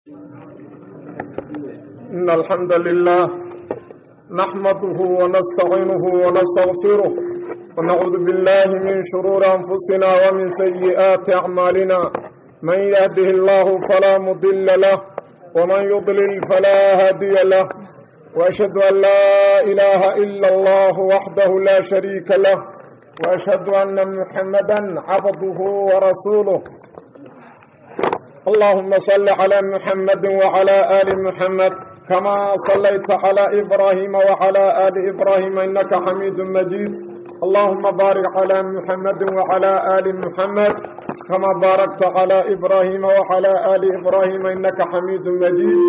إن الحمد لله نحمده ونستعينه ونستغفره ونعوذ بالله من شرور أنفسنا ومن سيئات أعمالنا من يهده الله فلا مضل له ومن يضلل فلا هادي له وأشهد أن لا إله إلا الله وحده لا شريك له وأشهد أن محمدا عبده ورسوله اللهم صل على محمد وعلى آل محمد كما صليت على إبراهيم وعلى آل إبراهيم إنك حميد مجيد اللهم بارك على محمد وعلى آل محمد كما باركت على إبراهيم وعلى آل إبراهيم إنك حميد مجيد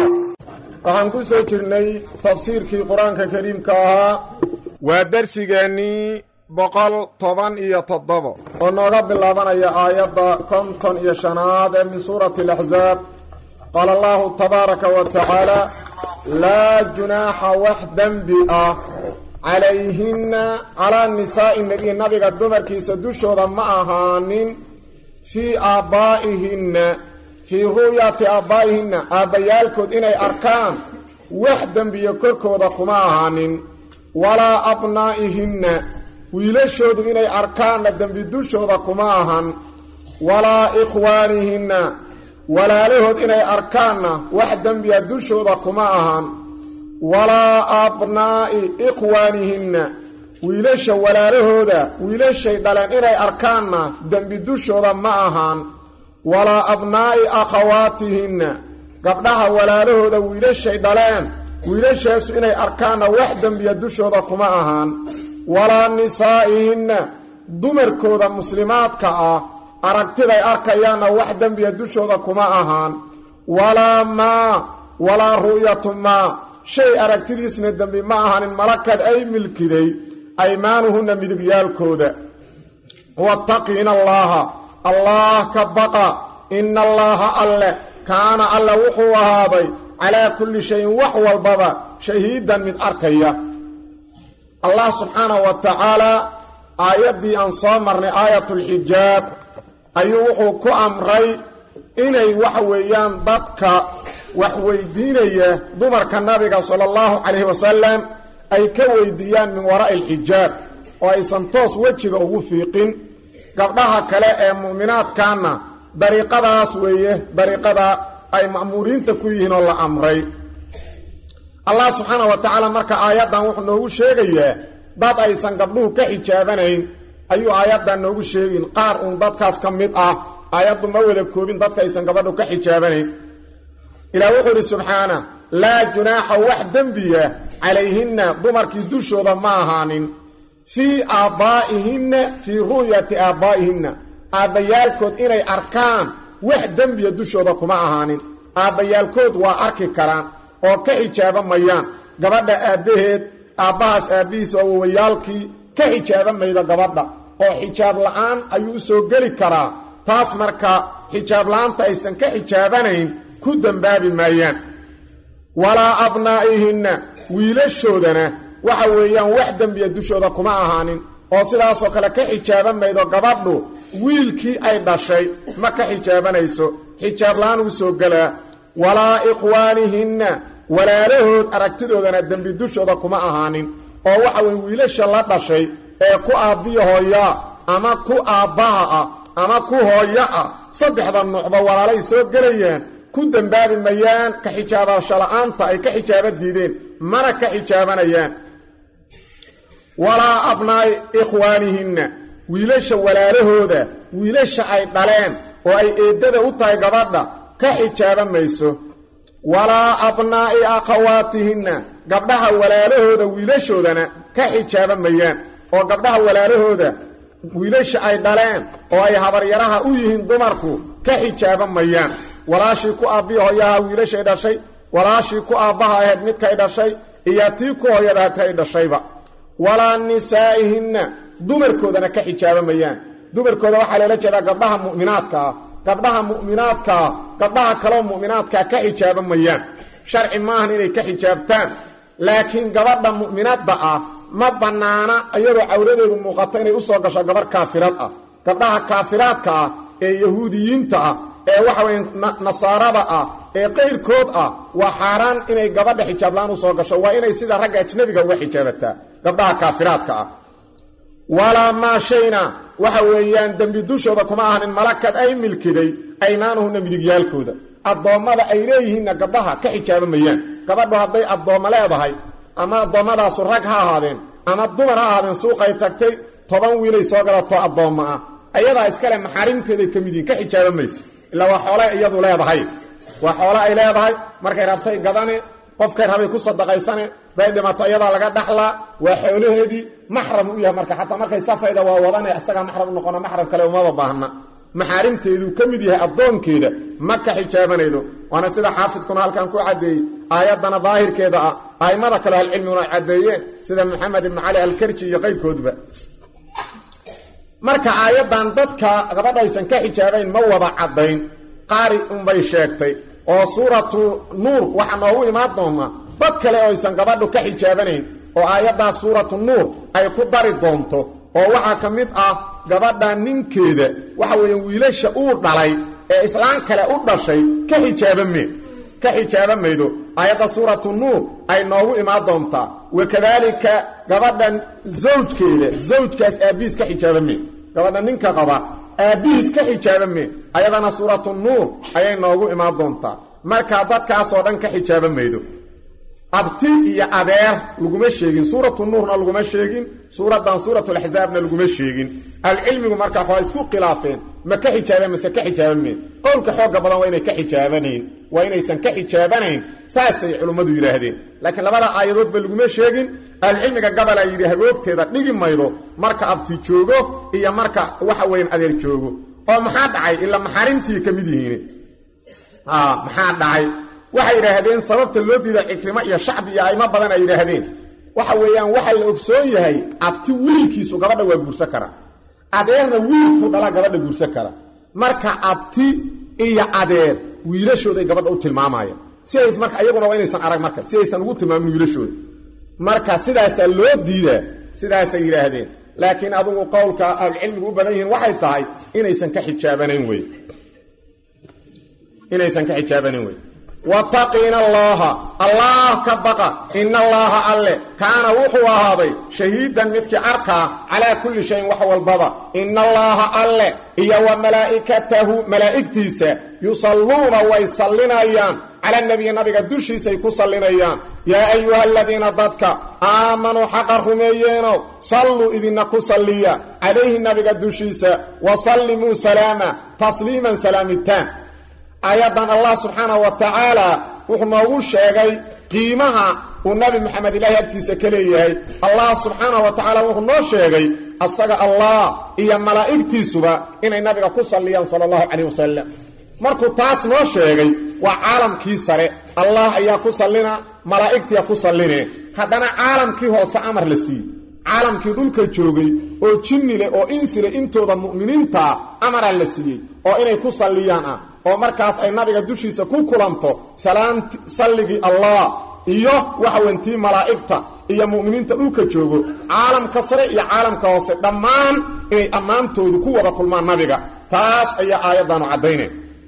waxaan ku soo jirnay tafsiirkii qur-aanka kariimka ahaa waa darsigeennii boqol toban iyo toddobo oo nooga bilaabanaya aayadda konton iyo shanaad ee min suurati alaxsaab qaala allahu tabaaraka wa tacaala laa junaaxa wax dembi ah calayhinna calaa nisaa'i nebiy nabiga dumarkiisa dushooda ma ahaanin fii aabbaa'ihinna fii ru'yati aabbaa'ihinna aabbayaalkood inay arkaan wax dembiyo korkooda kuma ahaanin walaa abnaa'ihinna wiilashoodu inay arkaanna dembi dushooda kuma ahan walaa ikhwaanihinna walaalahood inay arkaanna wax dembiya dushooda kuma ahan walaa abnaa'i ikhwaanihinna wiilasha walaalahooda wiilashay dhaleen inay arkaanna dembi dushooda ma ahan walaa abnaa'i akhawaatihinna gabdhaha walaalahooda wiilashay dhaleen wiilashaasu inay arkaanna wax dembiya dushooda kuma ahaan walaa nisaa'ihinna dumarkooda muslimaadka ah aragtiday arkayaanna wax dembiya dushooda kuma ahaan walaa maa walaa ru'yatu maa shay aragtidiisna dembi ma ahaanin malakad ay milkiday aymaanuhunna midigyaalkooda wattaqiina allaaha allaah ka baqa ina allaaha alle kaana alle wuxuu ahaaday calaa kulli shayin wax walbaba shahiidan mid arkaya allah subxaanahu wa tacaalaa aayaddii aan soo marnay aayatulxijaab ayuu wuxuu ku amray inay waxa weeyaan dadka wax weydiinaya dumarka nabiga sala allahu calayhi wasalam ay ka weydiiyaan min waraa'i alxijaab oo aysan toos wejiga ugu fiiqin gabdhaha kale ee mu'minaadkaana dariiqadaas weeye dariiqada ay ma'muuriinta ku yihiin oo la amray allah subxaana wa tacaala marka aayaddan wuxuu noogu sheegayaa dad aysan gabdhuhu ka xijaabanayn ayuu aayaddan noogu sheegin qaar uun dadkaas ka mid ah aayaddu ma wada koobin dadka aysan gabadhu ka xijaabanayn ilaah wuxuu idhi subxaana laa junaaxa wax dembiya calayhinna dumarkii dushooda ma ahaanin fii aabbaa'ihinna fii ru'yati aabbaa'ihinna aabbayaalkood inay arkaan wax dembiya dushooda kuma ahaanin aabbayaalkood waa arki karaan oo ka xijaaba mayaan gabadha aabbaheed aabbahaas aabbihiis oo wawayaalkii ka xijaaba maydo gabadha oo xijaab la'aan ayuu u soo geli karaa taas marka xijaab la'aanta aysan ka xijaabanayn ku dembaabi maayaan walaa abnaa'ihinna wiilashoodana waxa weeyaan wax dembiya dushooda kuma ahaanin oo sidaasoo kale ka xijaaba maydo gabadhu wiilkii ay dhashay ma ka xijaabanayso xijaab la'aan uu soo gelaa walaa ikhwaanihinna walaalahood aragtidoodana dembi dushooda kuma ahaanin oo waxa weye wiilasha la dhashay ee ku aabbiya hooyaa ama ku aabbaha ah ama ku hooyo ah saddexda nuucba walaalay soo gelayaan ku dembaabi mayaan ka xijaabasho la'aanta ay ka xijaaba diideen mana ka xijaabanayaan walaa abnaa'i ikhwaanihinna wiilasha walaalahooda wiilasha ay dhaleen oo ay eeddada u tahay gabadha ka xijaaba mayso walaa abnaa'i akhawaatihinna gabdhaha walaalahooda wiilashoodana ka xijaaba mayaan oo gabdhaha walaalahooda wiilasha ay dhaleen oo ay habaryaraha u yihiin dumarku ka xijaaba mayaan walaashii ku aabbiya hooyaha wiilashay dhashay walaashii ku aabbaha ahayd midkay dhashay iyo tii ku hooyada tay dhashayba walaa nisaa'ihinna dumarkoodana ka xijaaba mayaan dumarkooda waxaa loola jeedaa gabdhaha mu'minaadka ah gabdhaha mu'minaadkaa gabdhaha kaloo mu'minaadkaa ka xijaaba mayaan sharci maahan inay ka xijaabtaan laakiin gabadha mu'minadda ah ma bannaana iyadoo cawradeedu muuqato inay u soo gasho gabarh kaafirad ah gabdhaha kaafiraadka ah ee yahuudiyiinta ah ee waxa weye nasaarada ah ee qayrkood ah waa xaaraan inay gabadha xijaablaan u soo gasho waa inay sida ragga ajnabiga uga xijaabataa gabdhaha kaafiraadka ah walaa maa shayna waxa weeyaan dembi dushooda kuma ahanin malakad ay milkiday aymaanuhuna midigyaalkooda addoommada ay leeyihiinna gabdhaha ka xijaaba mayaan gabadhu hadday addoommo leedahay ama addoommadaasu rag ha ahaadeen ama dumar ha ahaadeen suuqay tagtay toban wiilay soo gadato addoommo ah ayadaa iskale maxaarimteeday ka mid yihin ka xijaaba mayso ilaa waa xoole iyadu leedahay waa xoole ay leedahay markay rabtay gadane qofkay rabay ku sadaqaysane bay dhimato iyadaa laga dhaxlaa waa xoolaheedii maxram u yahay marka xataa markay safayda waa wadane isagaa maxram u noqona maxram kale umaba baahna maxaarimteeduu ka mid yahay addoonkeeda ma ka xijaabanaydo waana sida xaafidkuna halkan ku caddeeyey aayaddana daahirkeeda ah a'immada kale ahlucilmiguna ay caddeeyeen sida maxamed ibnu cali alkarji iyo qayrkoodba marka aayaddan dadka gabadhaysan ka xijaabayn ma wada caddayn qaari unbay sheegtay oo suuratu nuur waxaa noogu imaan doonaa dad kale oo aysan gabadhu ka xijaabanayn oo aayaddaas suuratu nuur ay ku dari doonto oo waxaa ka mid ah gabadha ninkeeda waxa weeye wiilasha uu dhalay ee islaan kale u dhashay ka xijaabame ka xijaaba maydo aayadda suuratu nuur ay noogu imaan doontaa wakadaalika gabadhan zawjkeeda zawjkaas aabbihiis ka xijaabame gabadha ninka qaba aabbihiis ka xijaabame ayadana suuratu nuur ayay noogu imaan doontaa markaa dadkaasoo dhan ka xijaaba maydo abti iyo adeer laguma sheegin suuratu nuurna laguma sheegin suuraddan suuratulaxsaabna laguma sheegin ahlucilmigu markaa waa isku khilaafeen ma ka xijaabeen mase ka xijaabameen qowlka xooga badan waa inay ka xijaabanayn waa inaysan ka xijaabanayn saasay culimmadu yidhaahdeen laakiin labada aayadoodba laguma sheegin ahlucilmiga gabalaa yidhi hagoogteeda dhigi maydo marka abti joogo iyo marka waxa weyan adeer joogo oo maxaa dhacay ilaa maxaarimtii ka mid yihiin maxaa dhacay waxay yidhaahdeen sababta loo diida cikrimo iyo shacbi iyo aimo badan ay yidhaahdeen waxa weeyaan waxa la ogsoon yahay abti wiilkiisu gabadha waa guursan kara adeerna wiilku dhala gabadha guursan kara marka abti iyo adeer wiilashooday gabadha u tilmaamayaan si ays marka iyaguna waa inaysan arag marka si aysan ugu tilmaamin wiilashooda marka sidaasaa loo diidaa sidaasay yidhaahdeen laakiin adugu qowlka ahlucilmigu u badan yihiin waxay tahay inaysan ka xijaabanayn wey inaysan ka xijaabanayn wey wattaqiina allaaha allaah ka baqa ina allaaha alle kaana wuxuu ahaaday shahiidan midkii arkaa calaa kulli shayin wax walbaba ina allaaha alle iyo wa malaa'ikatahu malaa'igtiisa yusalluuna way sallinayaan cala nebiyi nabiga dushiisay ku sallinayaan yaa ayuha aladiina dadka aamanuu xaqa rumeeyeenow salluu idinna ku salliya calayhi nabiga dushiisa wa sallimuu salaama tasliiman salaamitaan aayaddan allah subxaanahu wa tacaala wuxuu noogu sheegay qiimaha uu nabi maxamed ilaahay agtiisa ka leeyahay allah subxaanahu wa tacaala wuxuu noo sheegay asaga allah iyo malaa'igtiisuba inay nabiga ku salliyaan sala allahu calayh wasalam markuu taas noo sheegay waa caalamkii sare allah ayaa ku sallina malaa'igtiya ku salline haddana caalamkii hoose amar la siiyey caalamkii dhulka joogay oo jinni leh oo insi leh intooda mu'miniintaa amara la siiyey oo inay ku salliyaan ah oo markaas ay nabiga dushiisa ku kulanto salaamti salligii allah iyo waxawentii malaa'igta iyo mu'miniinta dhulka joogo caalamka sare iyo caalamka hoose dhammaan inay ammaantoodu ku wada kulmaan nabiga taas ayaa aayaddaanu caddaynay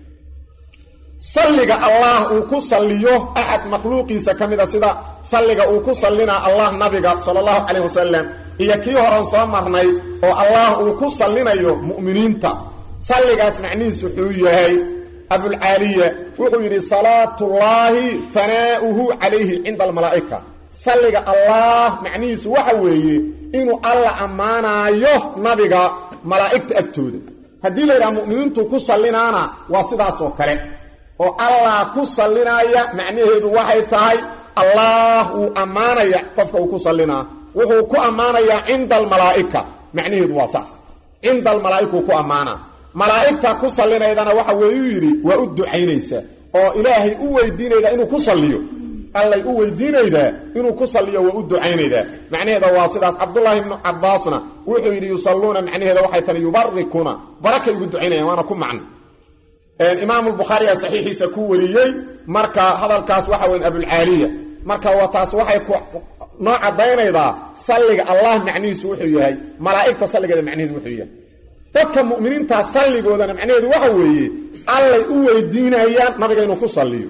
salliga allah uu ku salliyo axad makhluuqiisa ka mida sida salliga uu ku sallinaa allah nabiga sala allahu calayh wasalam iyo kii horan soo marnay oo allah uu ku sallinayo mu'miniinta salligaas macnihiisu wuxuu yahay abulcaaliya wuxuu yidhi salaatullaahi hanaa'uhu calayhi cinda almalaa'ika salliga allah macnihiisu waxa weeye inuu alla ammaanaayo nabiga malaa'igta agtooda haddii la yidhaha mu'miniintu ku sallinaana waa sidaas oo kale oo allah ku sallinaya macnaheedu waxay tahay allah wuu ammaanaya qofka uu ku sallinaa wuxuu ku ammaanayaa cinda almalaa'ika macnaheedu waa saas cinda almalaa'ikuu ku ammaanaa malaa'igta ku sallinaydana waxa weeyuu yidhi waa u ducaynaysaa oo ilaahay u weydiinaydaa inuu ku salliyo allay u weydiinaydaa inuu ku salliyo waa u ducaynaydaa macnaheeda waa sidaas cabdullaahi ibnu cabbaasna wuxuu yidhi yusalluuna macnaheeda waxay tani yubarikuuna barakay ugu ducaynayaan waana ku macno imaamu lbukhaariyaa saxiixiisa ku wariyey marka hadalkaas waxa weyn abulcaaliya marka wa taas waxay noo caddaynaydaa salliga allah macnihiisu wuxuu yahay malaa'igta salligeeda macnaheedu wuxuu yahay dadka mu'miniintaa salligoodana macnaheedu waxa weeye allay u weydiinayaan nabiga inuu ku salliyo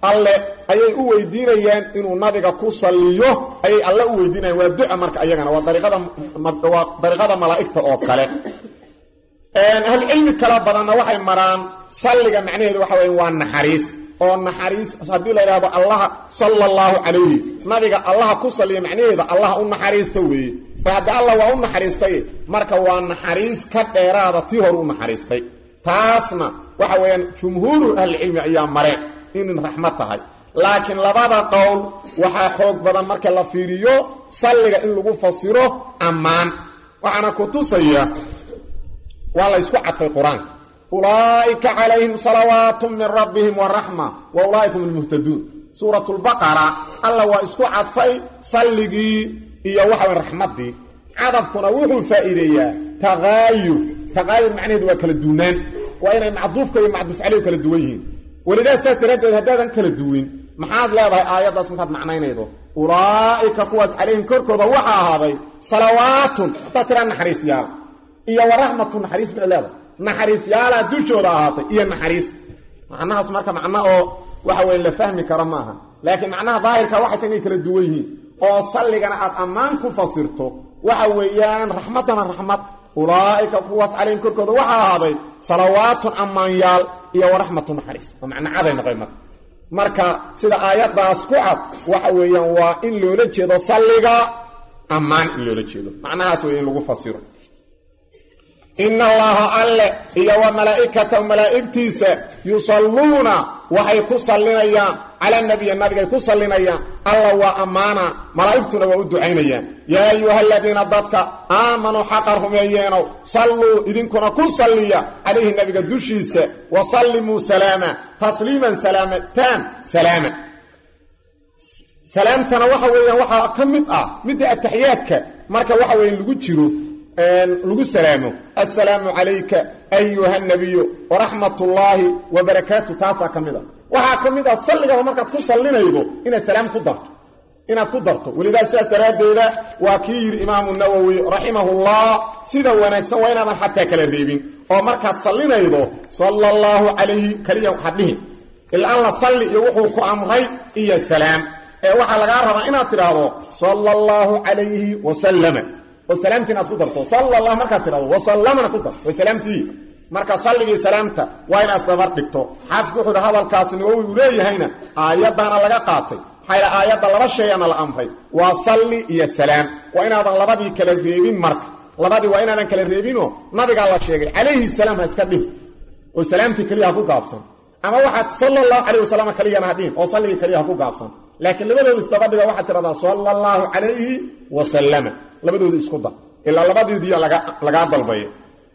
alle ayay u weydiinayaan inuu nabiga ku salliyo ayay alle u weydiinayaan waa duca marka ayagana waa dariiqada waa dariiqada malaa'igta oo kale ahlucilmi kala badanna waxay maraan salliga macnaheedu waxa weya waa naxariis oo naxariis haddii la yidhahdo allaha sala allahu calayhi nabiga allaha ku salliya macnaheeda allaha u naxariista weeye mar haddi allah waa u naxariistay marka waa naxariis ka dheeraada tii hore u naxariistay taasna waxa weeyaan jumhuuru ahlicilmi ayaa mare inin raxmad tahay laakiin labada qowl waxaa xoog badan marka la fiiriyo salliga in lagu fasiro ammaan waxaana ku tusaya waa la ysku cadfay qur-aanka ulaa'ika calayhim salawaatu min rabbihim waraxma wa ulaaika hum lmuhtaduun suurat lbaqara alla waa isku cadfay salligii iyo waxa way raxmaddii cadafkuna wuxuu faa'iideeyaa taqaayur taqaayur macnaheedu waa kala duunaan waa inay macduufka iyo macduuf caleyhu kala duwan yihiin welidaas saas daraaddeed haddaadan kala duwin maxaad leedahay aayaddaas markaad macnaynaydo ulaa'ika kuwaas calayhim korkooda waxaa ahaaday salawaatun haddaad tiraa naxariisyaal iyo waraxmatu naxariis bay leedahay naxariisyaalaa dushooda ahaatay iyo naxariis macnahaas marka macno oo waxa weye la fahmi karo maaha laakiin macnaha daahirka waxay ta inay kala duwan yihiin oo salligana aad ammaan ku fasirto waxa weeyaan raxmaddana raxmad ulaa'ika kuwaas calayhim korkooda waxaa ahaaday salawaatun ammaanyaal iyo waraxmatu naxariis oo macno caday noqoy marka marka sida aayaddaas ku cad waxa weeyaan waa in loola jeedo salliga ammaan in loola jeedo macnahaas wey in lagu fasiro ina allaha alle iyo wa malaa'ikatahu malaa'igtiisa yusalluuna waxay ku sallinayaan cala nabiyi nabigay ku sallinayaan alla waa ammaana malaa'igtuna waa u ducaynayaan yaa ayuha aladiina dadka aamanuu xaqa rumeeyeenow salluu idinkuna ku salliya calayhi nabiga dushiisa wa sallimuu salaama tasliiman salaamataan salaama salaamtana waxa weeyaan waxaa ka mid ah midda ataxiyaadka marka waxa weya lagu jiro lagu salaamo assalaamu calayka ayuha nabiyu waraxmat ullaahi wabarakaatu taasaa ka mid a waxaa ka mid ah salligaba markaad ku sallinaydo inaad salaam ku darto inaad ku darto welidaa sidaas daraaddeeda waa kii yidhi imaamu nawowi raximahullah sida wanaagsan waa inaadan xataa kala reebin oo markaad sallinaydo sala allahu calayhi kaliya hadhihin ilaa la salli iyo wuxuu ku amray iyo salaam ee waxaa lagaa rabaa inaad tidhaahdo sala allahu calayhi wasalama oo salaamtii inaad ku darto sala allah markaad tidhahdo wasallamana ku darto way salaamtii marka salligii salaamta waa inaad isdabar dhigto xaafidku wuxuu hi hadalkaas nawowi uu leeyahayna aayaddaana laga qaatay maxaa yidha aayadda laba shayana la amray waa salli iyo salaam waa inaadan labadii kala reebin marka labadii waa inaadan kala reebinoo nabigaa la sheegay calayhi salaam ha iska dhihin oo salaamtii keliya ha ku gaabsan ama waxaad sala allahu calayh wasalam keliyana ha dhihin oo salligii keliya ha ku gaabsan laakiin labadooda isdaba dhiga waxaad tidhahdaa sala allahu calayhi wasalama labadooda isku dar ilaa labadoodii lagaa dalbay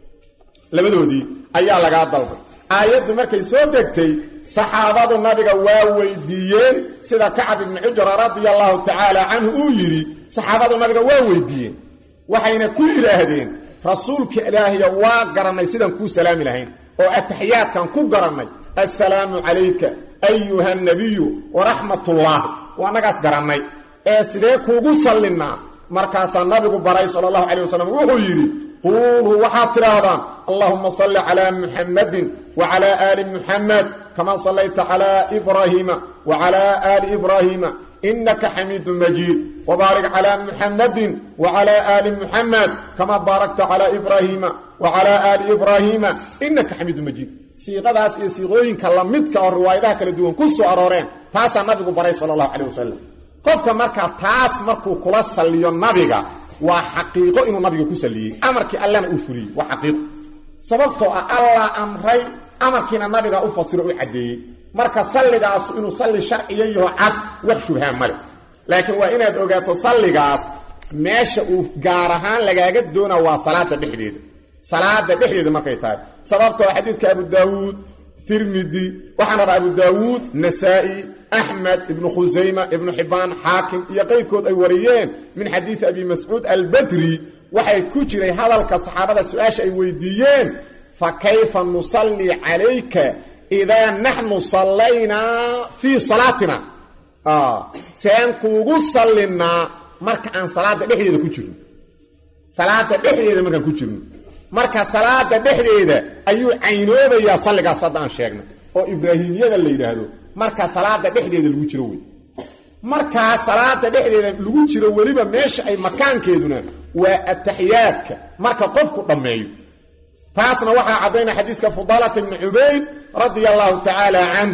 labadoodii ayaa lagaa dalbay aayaddu markay soo degtay saxaabadu nabiga waa weydiiyeen sida kacab ibni cujra radia allahu tacaala canhu uu yidhi saxaabadu nabiga waa weydiiyeen waxayna ku yidhaahdeen rasuulka ilaahiya waa garannay sidaan kuu salaami lahayn oo ataxiyaadkan ku garannay assalaamu calayka ayuha nabiyu waraxmatullaahi waa annagaas garannay ee sidee kuugu sallinnaa markaasaa nabigu baray sala allahu calayh wasalam wuxuu yidhi quuluu waxaad tidhaahdaan allahuma salli calaa muxammadin wacalaa aali muxamed kamaa sallayta calaa ibraahiima wacalaa aali ibraahiima inaka xamiidu majiid wabaarik calaa muxammadin wacalaa aali muxamed kamaa baarakta calaa ibraahiima wacalaa aali ibraahiima inaka xamiidu majiid siiqadaas iyo siiqooyinka lamidka oo riwaayadaha kala duwan ku soo arooreen taasaa nabigu baray sala allahu calayh wasalam qofka markaa taas markuu kula salliyo nabiga waa xaqiiqo inuu nabiga ku salliyey amarkii allana uu fuliyey waa xaqiiqo sababtoo ah allah amray amarkiina nabiga u fasiro u caddeeyey marka salligaasu inuu salli sharciya yaho cad wax shubhaan male laakiin waa inaad ogaato salligaas meesha uu gaar ahaan lagaaga doona waa salaada dhexdeeda salaada dhexdeeda markay tahay sababtoo xadiidka abu daawuud tirmidi waxaan rabaa abu daawuud nasaa'i axmed ibnu khusayma ibnu xibbaan xaakim iyo qayrkood ay wariyeen min xadiidi abi mascuud albadri waxay ku jiray hadalka saxaabada su-aasha ay weydiiyeen fa kayfa nusallii calayka idaa naxnu sallaynaa fii salaatina seen kuugu sallinaa marka aan salaada dhexdeeda ku jirno salaada dhexdeeda markaan ku jirno marka salaada dhexdeeda ayuu caynoobayaa salligaas hadda aan sheegnay oo ibraahimiyada la yidhaahdo marka salaada dhexdeeda lagu jiro wey markaa salaada dhexdeeda lagu jiro weliba meesha ay makaankeeduna waa ataxiyaadka marka qofku dhammeeyo taasna waxaa caddaynaya xadiiska fudaalata ibni cubayd radia allahu tacaala canh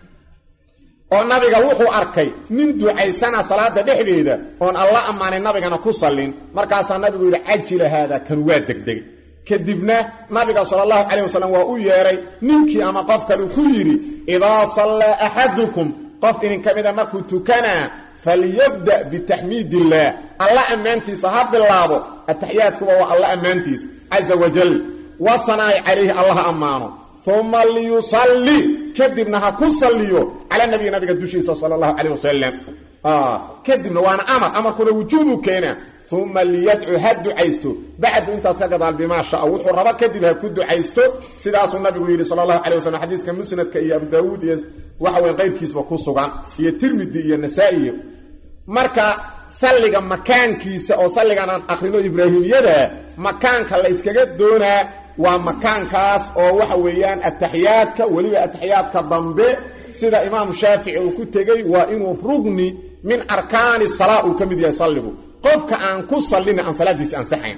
oo nabiga wuxuu arkay nin ducaysana salaada dhexdeeda oon alla ammaanay nabigana ku sallin markaasaa nabigu yidhi cajila haada kan waa degdegay kadibna nabiga sala allahu calayh wasalam waa u yeedhay ninkii ama qof kale ku yidhi idaa sallaa axadukum qof idinka mida markuu tukanaa falyabda bitaxmiid illaah alla ammaantiisa ha bilaabo ataxiyaadkuba waa alla ammaantiisa caza wajal wahanaa'i calayhi allaha ammaano uma liyusalli kadibna ha ku salliyo calaa nabiyi nabiga dushiisa sala allahu calayh wasalam kadibna waana amar amarkuna wujuubu keena uma liyadcu ha ducaysto bacdu intaas ka gadaal bimaa shaa wuxuu rabo kadib ha ku ducaysto sidaasuu nabigu yidhi sala allahu calay wasalam xadiiska musnadka iyo abu daawuud iyo waxa weyn qayrkiisba ku sugan iyo tirmidi iyo nasaa-i marka salliga makaankiisa oo salligan aan akrino ibraahimiyada makaanka la yskaga doonaa waa makaankaas oo waxa weeyaan ataxiyaadka weliba ataxiyaadka dambe sida imaamu shaafici uu ku tegey waa inuu rugni min arkaani salaa uu ka mid yahay salligu qofka aan ku sallina aan salaadiisi ansaxayn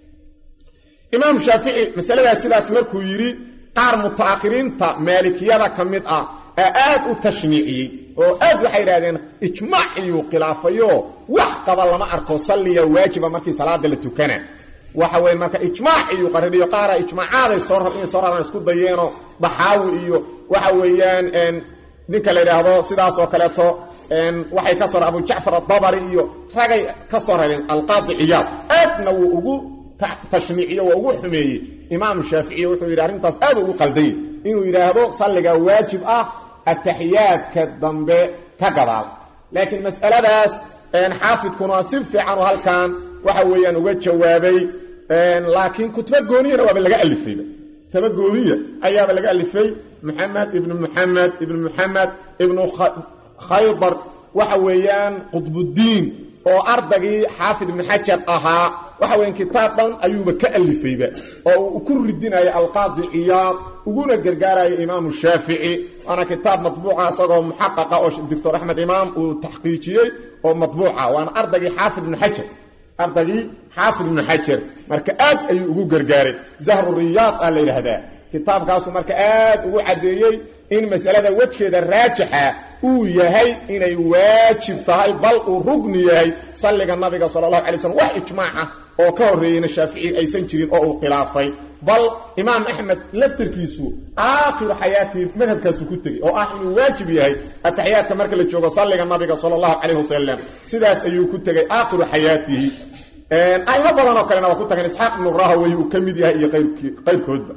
imaamu shaafici masaladaas sidaas markuu yidhi qaar mutaakhiriinta maalikiyada ka mid ah ee aad u tashniiciyey oo aad waxay idhahdeen ijmaaciyuu khilaafayo wax qaba lama arko salliya waajiba markii salaada la tukana waxa weye marka ijmaaciyuu qaririyo qaara ijmaacaaday soo inay soo raraan isku dayeenoo daxaawi iyo waxa weeyaan ninka la yidhaahdo sidaas oo kaleeto waxay ka soo abu jacfar adabari iyo ragay ka soo rareen alqaadi ciyaad aadna wuu ugu tashniiciyo waa ugu xumeeyey imaamu shaaficiy wuxuu yidhi arrintaas aad ugu qaldayey inuu yidhaahdo salliga waajib ah ataxiyaadka dambe ka gadaal laakiin mas'aladaas xaafidkuna si fiican oo halkan waxa weeyaan uga jawaabay laakiin kutuba gooniyana waaba laga alifayba kutuba gooniya ayaaba laga alifay maxamed ibnu muxamed ibnu muxamed ibnu khaydar waxa weeyaan qudbuddiin oo ardagii xaafid ibnu xajar ahaa waxa weyan kitaab dhan ayuuba ka alifayba oo uu ku ridinayo alqaadi ciyaad uguna gargaarayo imaamu shaafici waana kitaab matbuuca isagoo muxaqaqa oo doctor axmed imaam uu taxqiijiyey oo matbuuca waana ardagii xaafid ibnu xajar ardagii xaafid ibnu xajar marka aad ayuu ugu gargaaray zahru riyaad aa la yidhaahdaa kitaabkaasu marka aad ugu caddeeyey in masalada wejkeeda raajixa uu yahay inay waajib tahay bal uu rugni yahay salliga nabiga sala allahu alay slm wax ijmaaca oo ka horreeyeyna shaafici aysan jirin oo uu khilaafay bal imaam axmed laftarkiisu aakhiru xayaatii madhabkaasu ku tegey oo ah inuu waajib yahay ataxiyaadka marka la joogo salliga nabiga sala allahu calayh wasalam sidaas ayuu ku tegey aakhiru xayaatihi aymo badan oo kalena waa ku tageen isxaaq ibnu rahawey uu ka mid yahay iyo qayrkoodba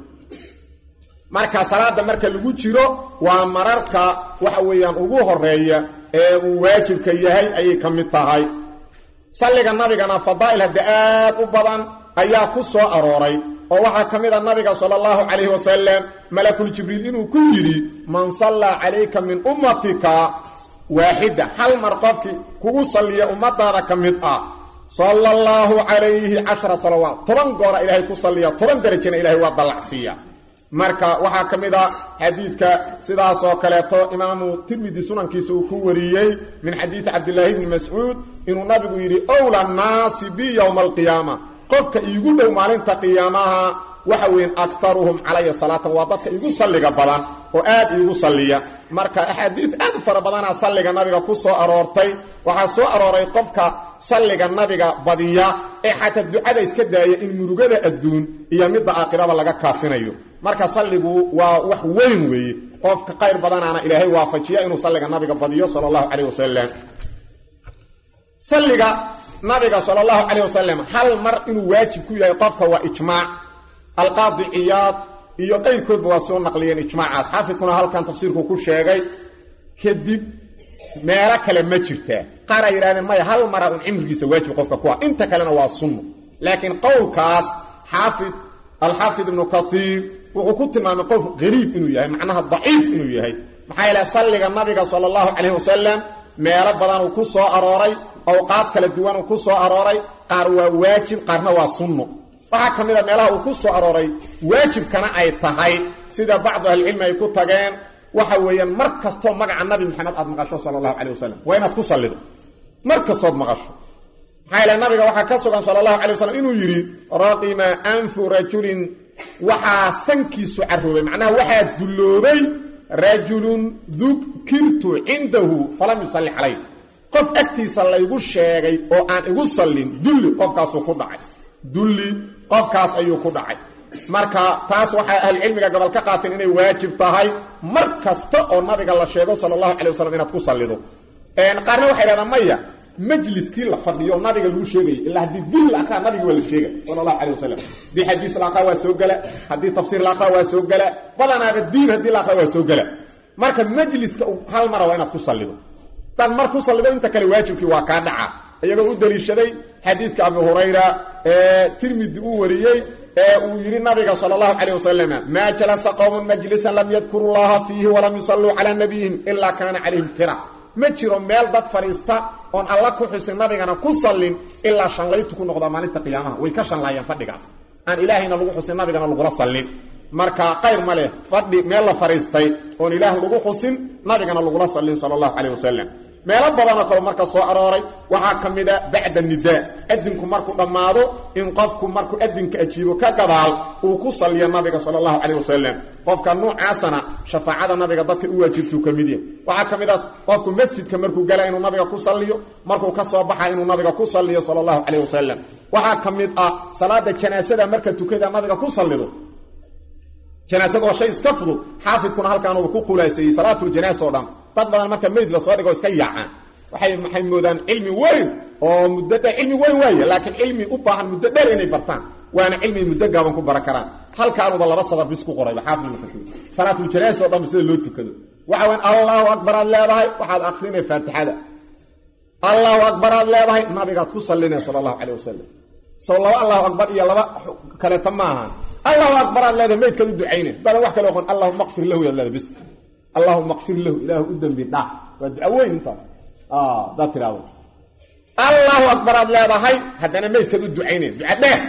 marka salaada marka lagu jiro waa mararka waxa weeyaan ugu horeeya ee uu waajibka yahay ayay ka mid tahay salliga nabigana fadaa'il hadda aad u badan ayaa ku soo arooray oo waxaa ka mid a nabiga sala allahu calayhi wasalam malakul jibriil inuu ku yidhi man sallaa calayka min ummatika waaxida hal mar qofkii kugu salliya ummadaada ka mid ah sala allahu calayhi cashara salawaat toban goora ilaahay ku salliya toban derajana ilahay waa dallacsiiya marka waxaa ka mid a xadiidka sidaas oo kaleeto imaamu tirmidi sunankiisa uu ku wariyey min xadiidi cabdilaahi bni mascuud inuu nabigu yidhi owla naasi bi yowma alqiyaama qofka iigu dhow maalinta qiyaamaha waxa weyn akaruhum calaya salaatan waa dadka iigu salliga badan oo aad iigu salliya marka axaadiid aad u fara badanaa salliga nabiga ku soo aroortay waxaa soo arooray qofka salliga nabiga badiya ee xataa ducada iska daaya in murugada adduun iyo midda aakhiraba laga kaafinayo marka salligu waa wax weyn weeye qofka qayr badanaana ilaahay waafajiya inuu salliga nabiga badiyo sala allahu calayh wasalam salliga nabiga sala allahu calayh wasalam hal mar inuu waajib ku yahay qofka waa ijmaac alqaadi ciyaad iyo qayrkoodba waa soo naqliyeen ijmaacaas xaafidkuna halkan tafsiirku ku sheegay kadib meelo kale ma jirtaa qaar ay yidhahdeen maya hal mara un cimrigiisa waajib qofka ku ah inta kalena waa sunno laakiin qowlkaas xaafid alxaafid ibnu kaiir wuxuu ku tilmaamay qof qariib inuu yahay macnaha daciif inuu yahay maxaa yeele salliga nabiga sala allahu calayhi wasalam meelo badan uu ku soo arooray awqaad kala duwan uu ku soo arooray qaar waa waajib qaarna waa sunno waxaa ka mid a meelaha uu ku soo arooray waajibkana ay tahay sida bacdu ahlicilmi ay ku tageen waxa weeyaan mar kastoo magaca nabi maxamed aad maqasho sala allahu calay wasalam waa inaad ku sallido mar kastood maqasho maxaa yaele nabiga waxaa ka sugan sala allahu calay wasalam inuu yidhi raqima anfu rajulin waxaa sankiisu caroobay macnaha waxaa dulloobay rajulun dukirtu cindahu falam yusalli calay qof agtiisa laygu sheegay oo aan igu sallin dulli qofkaasuu ku dhacay dulli qofkaas ayuu ku dhacay marka taas waxay ahlucilmiga gobol ka qaateen inay waajib tahay mar kasta oo nabiga la sheego sala allahu calay wasalam inaad ku sallido qaarna waxay dhahdaan maya majliskii la fadhiyo nabiga lagu sheegayay ilaa haddii dil la aqraa nabiga waa la sheega sala allahu calay wasalam haddii xadiis la aqraa waa soo gela haddii tafsiir la aqraa waa soo gela badanaaba diin haddii la aqraa waa soo gela marka majliska hal mara waa inaad ku sallido hadaad mar ku sallido inta kale waajibkii waa kaa dhaca iyagoo u daliishaday xadiidka abu hurayra ee tirmidi uu wariyey ee uu yidhi nabiga sala allahu calayh wasalam maa jalasa qowmun majlisan lam yadkuru llaha fiihi walam yusalluu calaa nabiyihim ilaa kaana calayhim tira ma jiro meel dad fadhiista oon alla ku xusin nabigana ku sallin ilaa shanlaytu ku noqdaa maalinta qiyaamaha way ka shanlaayeen fadhigaas aan ilaahayna lagu xusin nabigana lagula sallin marka qayr ma leh fadhi meel la fadhiistay oon ilaah lagu xusin nabigana lagula sallin sala allahu calayh wasalam meelo badanoo kale marka soo arooray waxaa ka mid a bacda nidaa adinku markuu dhammaado in qofku markuu adinka ajiibo ka gadaal uu ku salliyo nabiga sala allahu calayh wasalam qofka nuucaasana shafaacada nabiga dadka u waajibtuu ka mid yahay waxaa ka mid a qofku masjidka markuu gala inuu nabiga ku salliyo markuu ka soo baxa inuu nabiga ku salliyo sala allahu calayh wasalam waxaa ka mid ah salaada janaasada marka tukada nabiga ku sallido janaasada waa shay iska fudud xaafidkuna halkaanuu ku qulaaseeyey salaatuljanaasa o dhan dad badan marka meyd lasoo dhigo iska yaacaan waxay maxay moodaan cilmi weyn oo muddo dheer cilmi weyn waaye laakiin cilmi u baahan muddo dheer inay bartaan waana cilmi muddo gaaban ku baran karaan halkaanuba laba sadar bis ku qorayba xaafid salaatuljanaasa o dhan sida loo tukado waxa weyn allahu akbar aad leedahay waxaad akrinay faatixada allahu akbar aad leedahay nabigaad ku sallinay sala allahu calayh wasalam sow laba allahu akbar iyo laba kaleeta ma ahaan allahu akbar aad leedahay maydkaad u ducayne dadan wax kale oqon allahuma qfir lahu yaad leedahay bis allahuma qfir lahu ilaahu u dembi dhaaf waa duca weyn intaas hadaad tidhahdo allahu akbar aad leedahay haddana maydkaad u ducayne duca dheer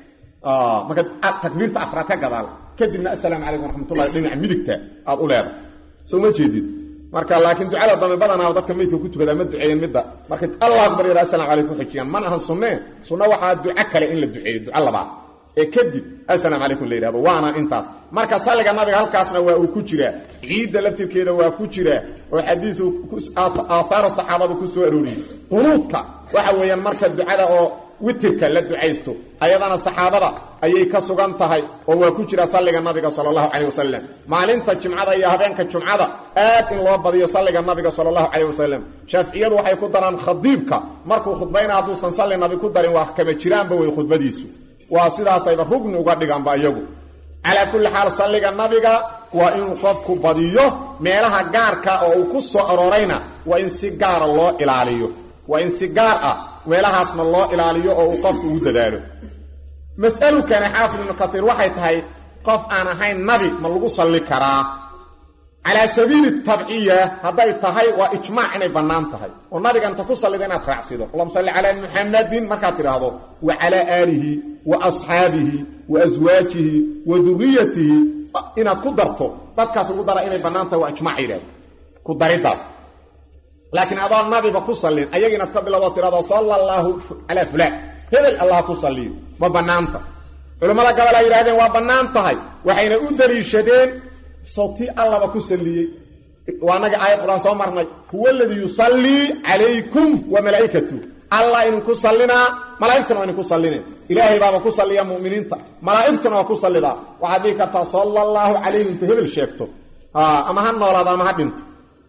marka takbiirta afraad ka gadaal kadibna assalaamu calaykum waraxmatullahi dhinaca midigta aad u leedahay soo ma jeedid marka laakiin ducada dambe badanaa dadka maydka ku tukadaa ma duceeyen midda markay allah akbar yara asalamu calaykum xujiyaan mana ahan sunnee sunna waxaa duco kale in la duceeyo duco labaad ee kadib asalamu calaykum la yidhahdo waana intaas marka salliga nabiga halkaasna waa uu ku jiraa ciidda laftirkeeda waa ku jiraa oo xadiisu aahaaru saxaabadu ku soo arooriyey qunuudka waxa weeyaan marka ducada oo witirka la ducaysto ayadana saxaabada ayay ka sugan tahay oo waa ku jira salliga nabiga sala allahu calayh wasalam maalinta jimcada iyo habeenka jumcada aad in loo badiyo salliga nabiga sala allahu calayh wasalam shaaficiyadu waxay ku daraan khadiibka markuu khudbayna hadduusan salli nabi ku darin waa kama jiraanba wey khudbadiisu waa sidaasayba rugni uga dhigaanba iyagu calaa kulli xaal salliga nabiga waa inuu qofku badiyo meelaha gaarka oo uu ku soo aroorayna waa in si gaara loo ilaaliyo waa in si gaar ah meelahaasna loo ilaaliyo oo uu qofku ugu dadaalo mas'alukani xaafid ibnu kaiir waxay tahay qof aan ahayn nabi ma lagu salli karaa calaa sabiili tabciya hadday tahay waa ijmaac inay bannaan tahay oo nabiga inta ku sallida inaad raacsido allahuma salli calaa muxamadin markaad tidhaahdo wa calaa aalihi wa asxaabihi wa aswaajihi wa duriyatihi inaad ku darto dadkaas ugu dara inay bannaan tahay waa ijmac yidhahdo ku dariddaas laakiin adoo nabiba ku sallin ayaga inaad ka bilowdo tirahdo sala allaahu calaa fulaan hebel allah ku salliyo ma bannaanta culimmada gabal ay yidhahdeen waa bannaan tahay waxayna u daliishadeen sawtii allaba ku salliyey waa naga aayad qur-aan soo marnay huwa aladii yusallii calaykum wa malaa'ikatu allah idinku sallinaa malaa'igtuna waa idinku sallineen ilaahay baaba ku salliya mu'miniinta malaa'igtuna waa ku sallidaa waxaad dhihi kartaa sala allaahu calayhi inta hebel sheegto ama ha noolaado ama ha dhinto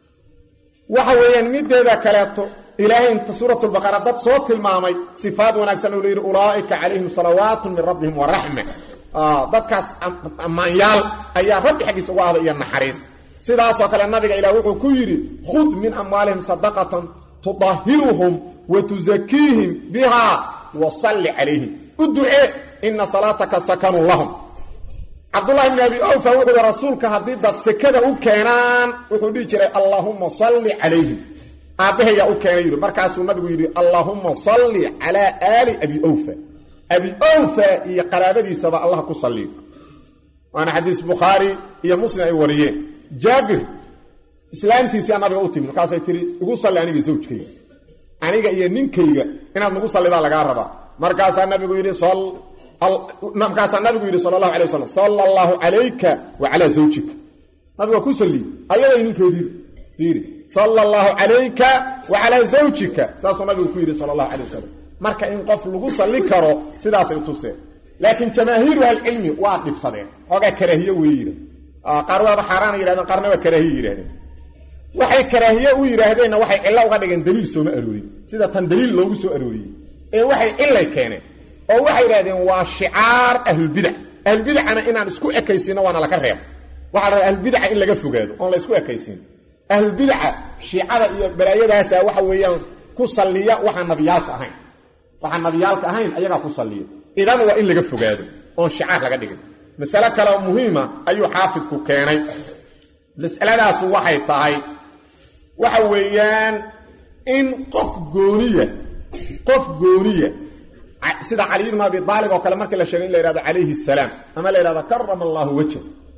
waxa weeyaan mideeda kaleeto ilaahay inta suuratulbaqara dad soo tilmaamay sifaad wanaagsan oo la yidhi ulaa'ika calayhim salawaatu min rabbihim waraxma dadkaas ammaanyaal ayaa rabbi xaggiisa uga ahda iyo naxariis sidaasoo kale nabiga ilaah wuxuu ku yidhi khud min amwaalihim sadaqatan tudahiruhum wa tusakiihim bihaa wa salli calayhim u ducee ina salaataka sakanun lahum cabdullahi bni abi awfa wuxuu yihi rasuulka haddii dad sekada u keenaan wuxuu dhihi jiray allaahumma salli calayhim aabbahayaa u keenay yidhi markaasuu nabigu yidhi allaahumma salli calaa aali abi awfa abi awfa iyo qaraabadiisaba allah ku salliyo waana xadiis bukhaari iyo muslim ay wariyeen jaabir islaamtiisiyaa nabiga u timid markaasay tihi igu salli aniga zawjkayga aniga iyo ninkayga inaad nagu sallidaa lagaa rabaa markaasaa nabigu yidhi markaasaa nabigu yidhi sala allahu alay wasalam sala allahu calayka wa calaa zawjika nabiga waa ku salliyey ayaday ninkeediiba fiiri sala allahu calayka wa calaa zawjika saasuu nabigu ku yidhi sala allahu calay wasalam marka in qof lagu salli karo sidaasay tuseen laakiin jamaahiiru ahlicilmi waa dhibsadeen xoogaa karaahiye wey yidhah qaar waaba xaaraana yihahdeen qaarna waa karaahiye yidhahdeen waxay karaahiye u yidhaahdeenna waxay cillo uga dhigeen daliil sooma aroorin sida tan daliil loogu soo arooriyey ee waxay cillay keeneen oo waxay yidhahdeen waa shicaar ahlulbidac ahlulbidacana inaan isku ekaysiino waana laka reebo waxaa la rabaa ahlulbidaca in laga fogaado oon la isku ekaysiin ahlulbidaca shiicada iyo balaayadaasa waxa weeyaan ku salliya waxaan nabiyaalka ahayn waxaan nabiyaalka ahayn ayagaa ku salliya idan waa in laga fogaado oon shicaar laga dhigin masale kaleo muhiima ayuu xaafidku keenay masaladaasu waxay tahay waxa weeyaan in qof gooniya qof gooniya sida cali ibnu abi aalib oo kale markii la sheegay in la yhahdo calayhi salaam ama la yhahdo karama allaahu wajha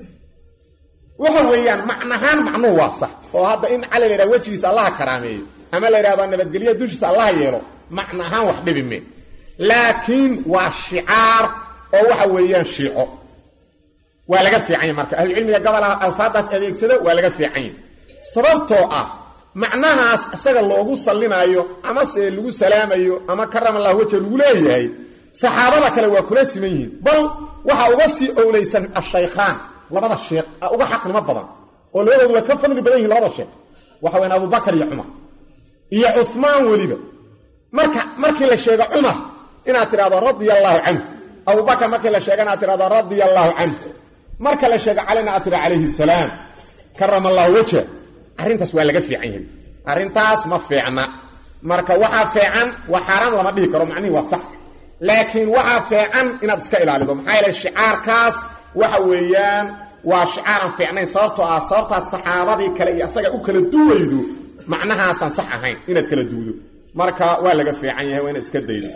waxa weeyaan macnahaan macnuhu waa sax oo hadda in cali la yhahdo wejigiisa allaha karaameeyo ama la yhahdo nabadgelya dushiisa allaha yeelo macna ahaan wax dhibi me laakiin waa shicaar oo waxa weeyaan shiico waa laga fiicanya marka ahlucilmiga gobolaha alfaadaas adeegsada waa laga fiicanya sababtoo ah macnahaas isaga loogu sallinaayo ama se lagu salaamayo ama karam allah wejha lagu leeyahay saxaabada kale waa kula siman yihiin bal waxaa uga sii owleysan ashaykhaan labada sheekh uga xaqnimo badan oo labadoodu waa ka fadli badan yihin labada sheekh waxa wayaan abubakar iyo cumar iyo cumaan weliba marka markii la sheego cumar inaad tidhahdo radia allaahu canhu abubakar markii la sheega inaad tidhahdo radia allaahu canhu marka la sheego calina aad tira calayhi salaam karama allahu wajha arrintaas waa laga fiican yahay arrintaas ma fiicna marka waxaa fiican waa xaaraan lama dhihi karo macnihii waa sax laakiin waxaa fiican inaad iska ilaalido maxaa yeele shicaarkaas waxa weeyaan waa shicaaran fiicnayn sababtoo ah sababtaas saxaabadii kale iyo asaga u kala duwaydo macnahaasaan sax ahayn inaad kala duwdo marka waa laga fiican yahay waa inaad iska daydo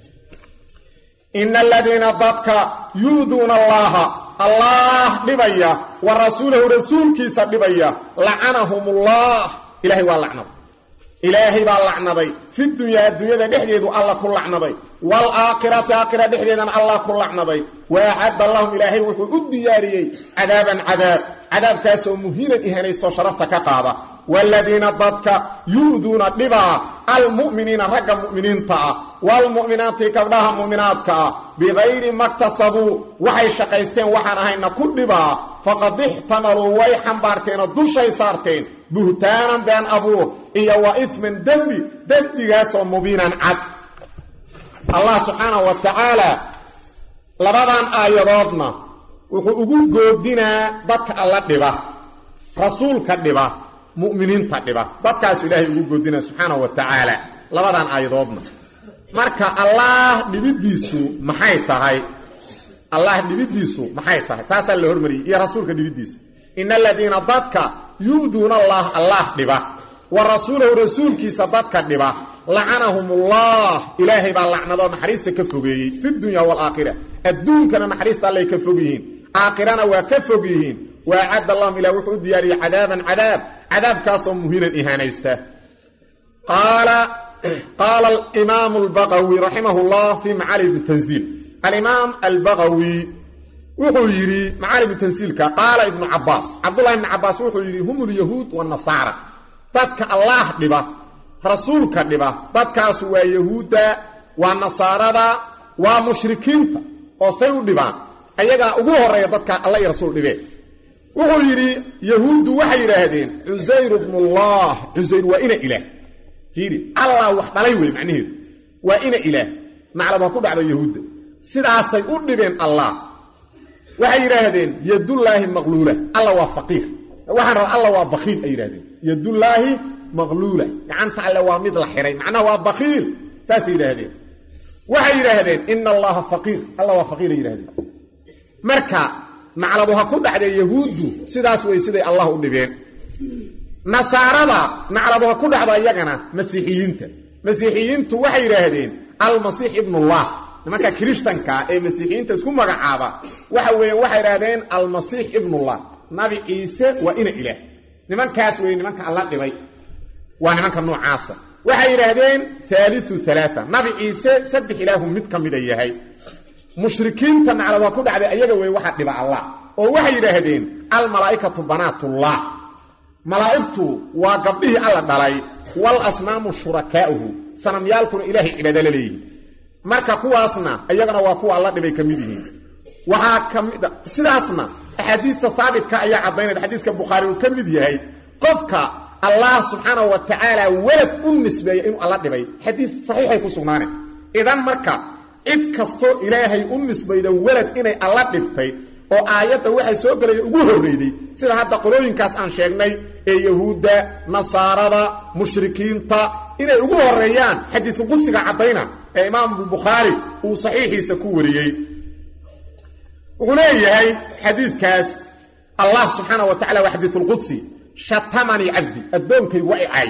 ina aladiina dadka yuuduuna allaha allah dhibaya wa rasuulahu rasuulkiisa dhibaya lacanahumullah ilahay waa lacnaday ilaahay baa lacnaday fi dunyaa adduunyada dhexdeedu alla ku lacnaday waalaakhirati aakhira dhexdeedana allah ku lacnaday wa acadda lahum ilaahay wuxuu u diyaariyey cadaaban cadaab cadaabkaasoo muhiinan ihanaysto sharafta ka qaada waaladiina dadka yu'duuna dhibaa almu'miniina ragga mu'miniinta ah waalmu'minaati gabdhaha mu'minaadka ah bikayri maktasabuu waxay shaqaysteen waxaan ahayna ku dhibaa faqad ixtamaluu way xambaarteenoo dushay saarteen buhtaanan been abuur iyo wa isman dembi dembigaasoo mubiinan cad allah subxaanahu wa tacaala labadan aayadoodna wuxuu ugu goodinaa dadka alla dhiba rasuulka dhiba mu'miniinta dhiba dadkaasu ilaahay ugu goodinaa subxaanahu wa tacaala labadan aayadoodna marka allaah dhibiddiisu maxay tahay allah dhibiddiisu maxay tahay taasaa la hormariyey iyo rasuulka dhibiddiisa ina aladiina dadka yu'duuna allah allah dhiba wa rasuulahu rasuulkiisa dadka dhiba lacanahumullah ilaahay baa lacnadoo naxariista ka fogeeyey fi dunya waalaakhira adduunkana naxariista allay ka fog yihiin aakhirana waa ka fog yihiin wa acadda allahum ilah wuxuu u diyaariyey cadaaban cadaab cadaabkaasoo muhiinan ihaanaysta qaala qaala alimaamu albaqawi raximah llah fii macaalim tanziil alimaam albaqawi wuxuu yidhi macaalim tansiilka qaala ibnu cabaas cabdullahi ibnu cabaas wuxuu yidhi hum lyahuud wanasaara dadka allaah dhiba rasuulka dhiba dadkaasu waa yahuudda waa nasaarada waa mushrikiinta oo say u dhibaan ayagaa ugu horeeya dadka alla iyo rasuul dhibeen wuxuu yidhi yahuuddu waxay yidhaahdeen cusayr bnullah cusayr waa ina ilaah fiiri allah wax dhalay wey macnaheedu waa ina ilaah naclad ha ku dhacdo yahuudda sidaasay u dhibeen allah waxay yidhaahdeen yadullaahi maqluula alla waa faqiir waxaan rabaa alla waa bakiil ay yidhahdeen yadullaahi maqluula gacanta alle waa mid la xihay macnaha waa bakiil saasay yidhaahdeen waxay yidhaahdeen ina allaha faqiir alla waa faqiiray yidhahdeen marka nacladu ha ku dhacdee yahuuddu sidaas wey siday allah u dhibeen nasaarada nacladu ha ku dhacdo iyagana masiixiyiinta masiixiyiintu waxay yidhaahdeen almasiix ibnullah nimanka kirishtanka ee masiixiyiinta isku magacaaba waxa weeye waxay idhahdeen almasiix ibnullah nabi ciise waa ina ilaah nimankaas weeye nimanka alla dhibay waa nimanka noocaasa waxay yidhaahdeen haaliu alaaa nabi ciise saddex ilaahu mid ka mida yahay mushrikiinta naclada ku dhacday ayaga wey waxaa dhiba allah oo waxay yidhaahdeen almalaa'ikatu banaatullah malaa'igtu waa gabdhihii alla dhalay wal asnaamu shurakaa'uhu sanamyaalkuna ilaahay cibaado la leeyihin marka kuwaasna iyagana waa kuwa alla dhibay ka mid yihiin waxaa ka mid sidaasna axaadiista haabitka ayaa caddaynaya xadiiska bukhaari uu ka mid yahay qofka allah subxaanahu wa tacaala welad u nisbeeya inuu alla dhibay xadiis saxiixay ku sugnaaneen idan marka cid kastoo ilaahay u nisbayda welad inay alla dhibtay oo aayadda waxay soo gelaya ugu horreyday sida hadda qolooyinkaas aan sheegnay ee yahuudda nasaarada mushrikiinta inay ugu horeeyaan xadiisulqudsiga caddayna ee imaamu bukhaari uu saxiixiisa ku wariyey wuxuu leeyahay xadiidkaas allah subxaana wa tacala waa xadiisulqudsi shatamanii cabdi addoonkaygu waa i caay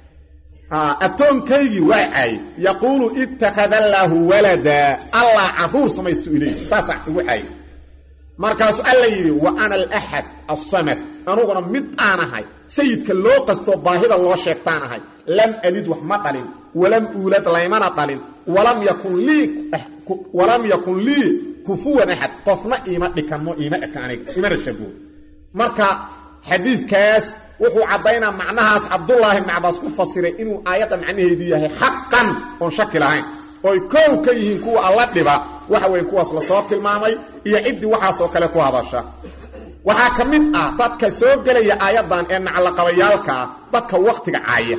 addoonkaygii waa i caay yaquulu ittakhada allaahu walada allah caruur samaystu iley saasaa igu caay markaasuu alla yidhi wa ana alaxad alsamad anuguna mid aan ahay sayidka loo qastoo baahida loo sheegtaan ahay lam alid wax ma dhalin walam uulad laymana dhalin walam yakun lii walam yakun lii kufuwan axad qofna iima dhikanmo iima eka aniga imana shabuo marka xadiidkaas wuxuu caddaynaa macnahaas cabdullaahi ibni cabaas ku fasiray inuu aayadda macnaheedu yahay xaqan oon shaki lahayn ooy koow ka yihiin kuwa alla dhiba waxa weeye kuwaas lasoo tilmaamay iyo ciddii waxaasoo kale ku hadasha waxaa ka mid ah dadka soo gelaya aayaddan ee naclaqabayaalka ah dadka waktiga caaya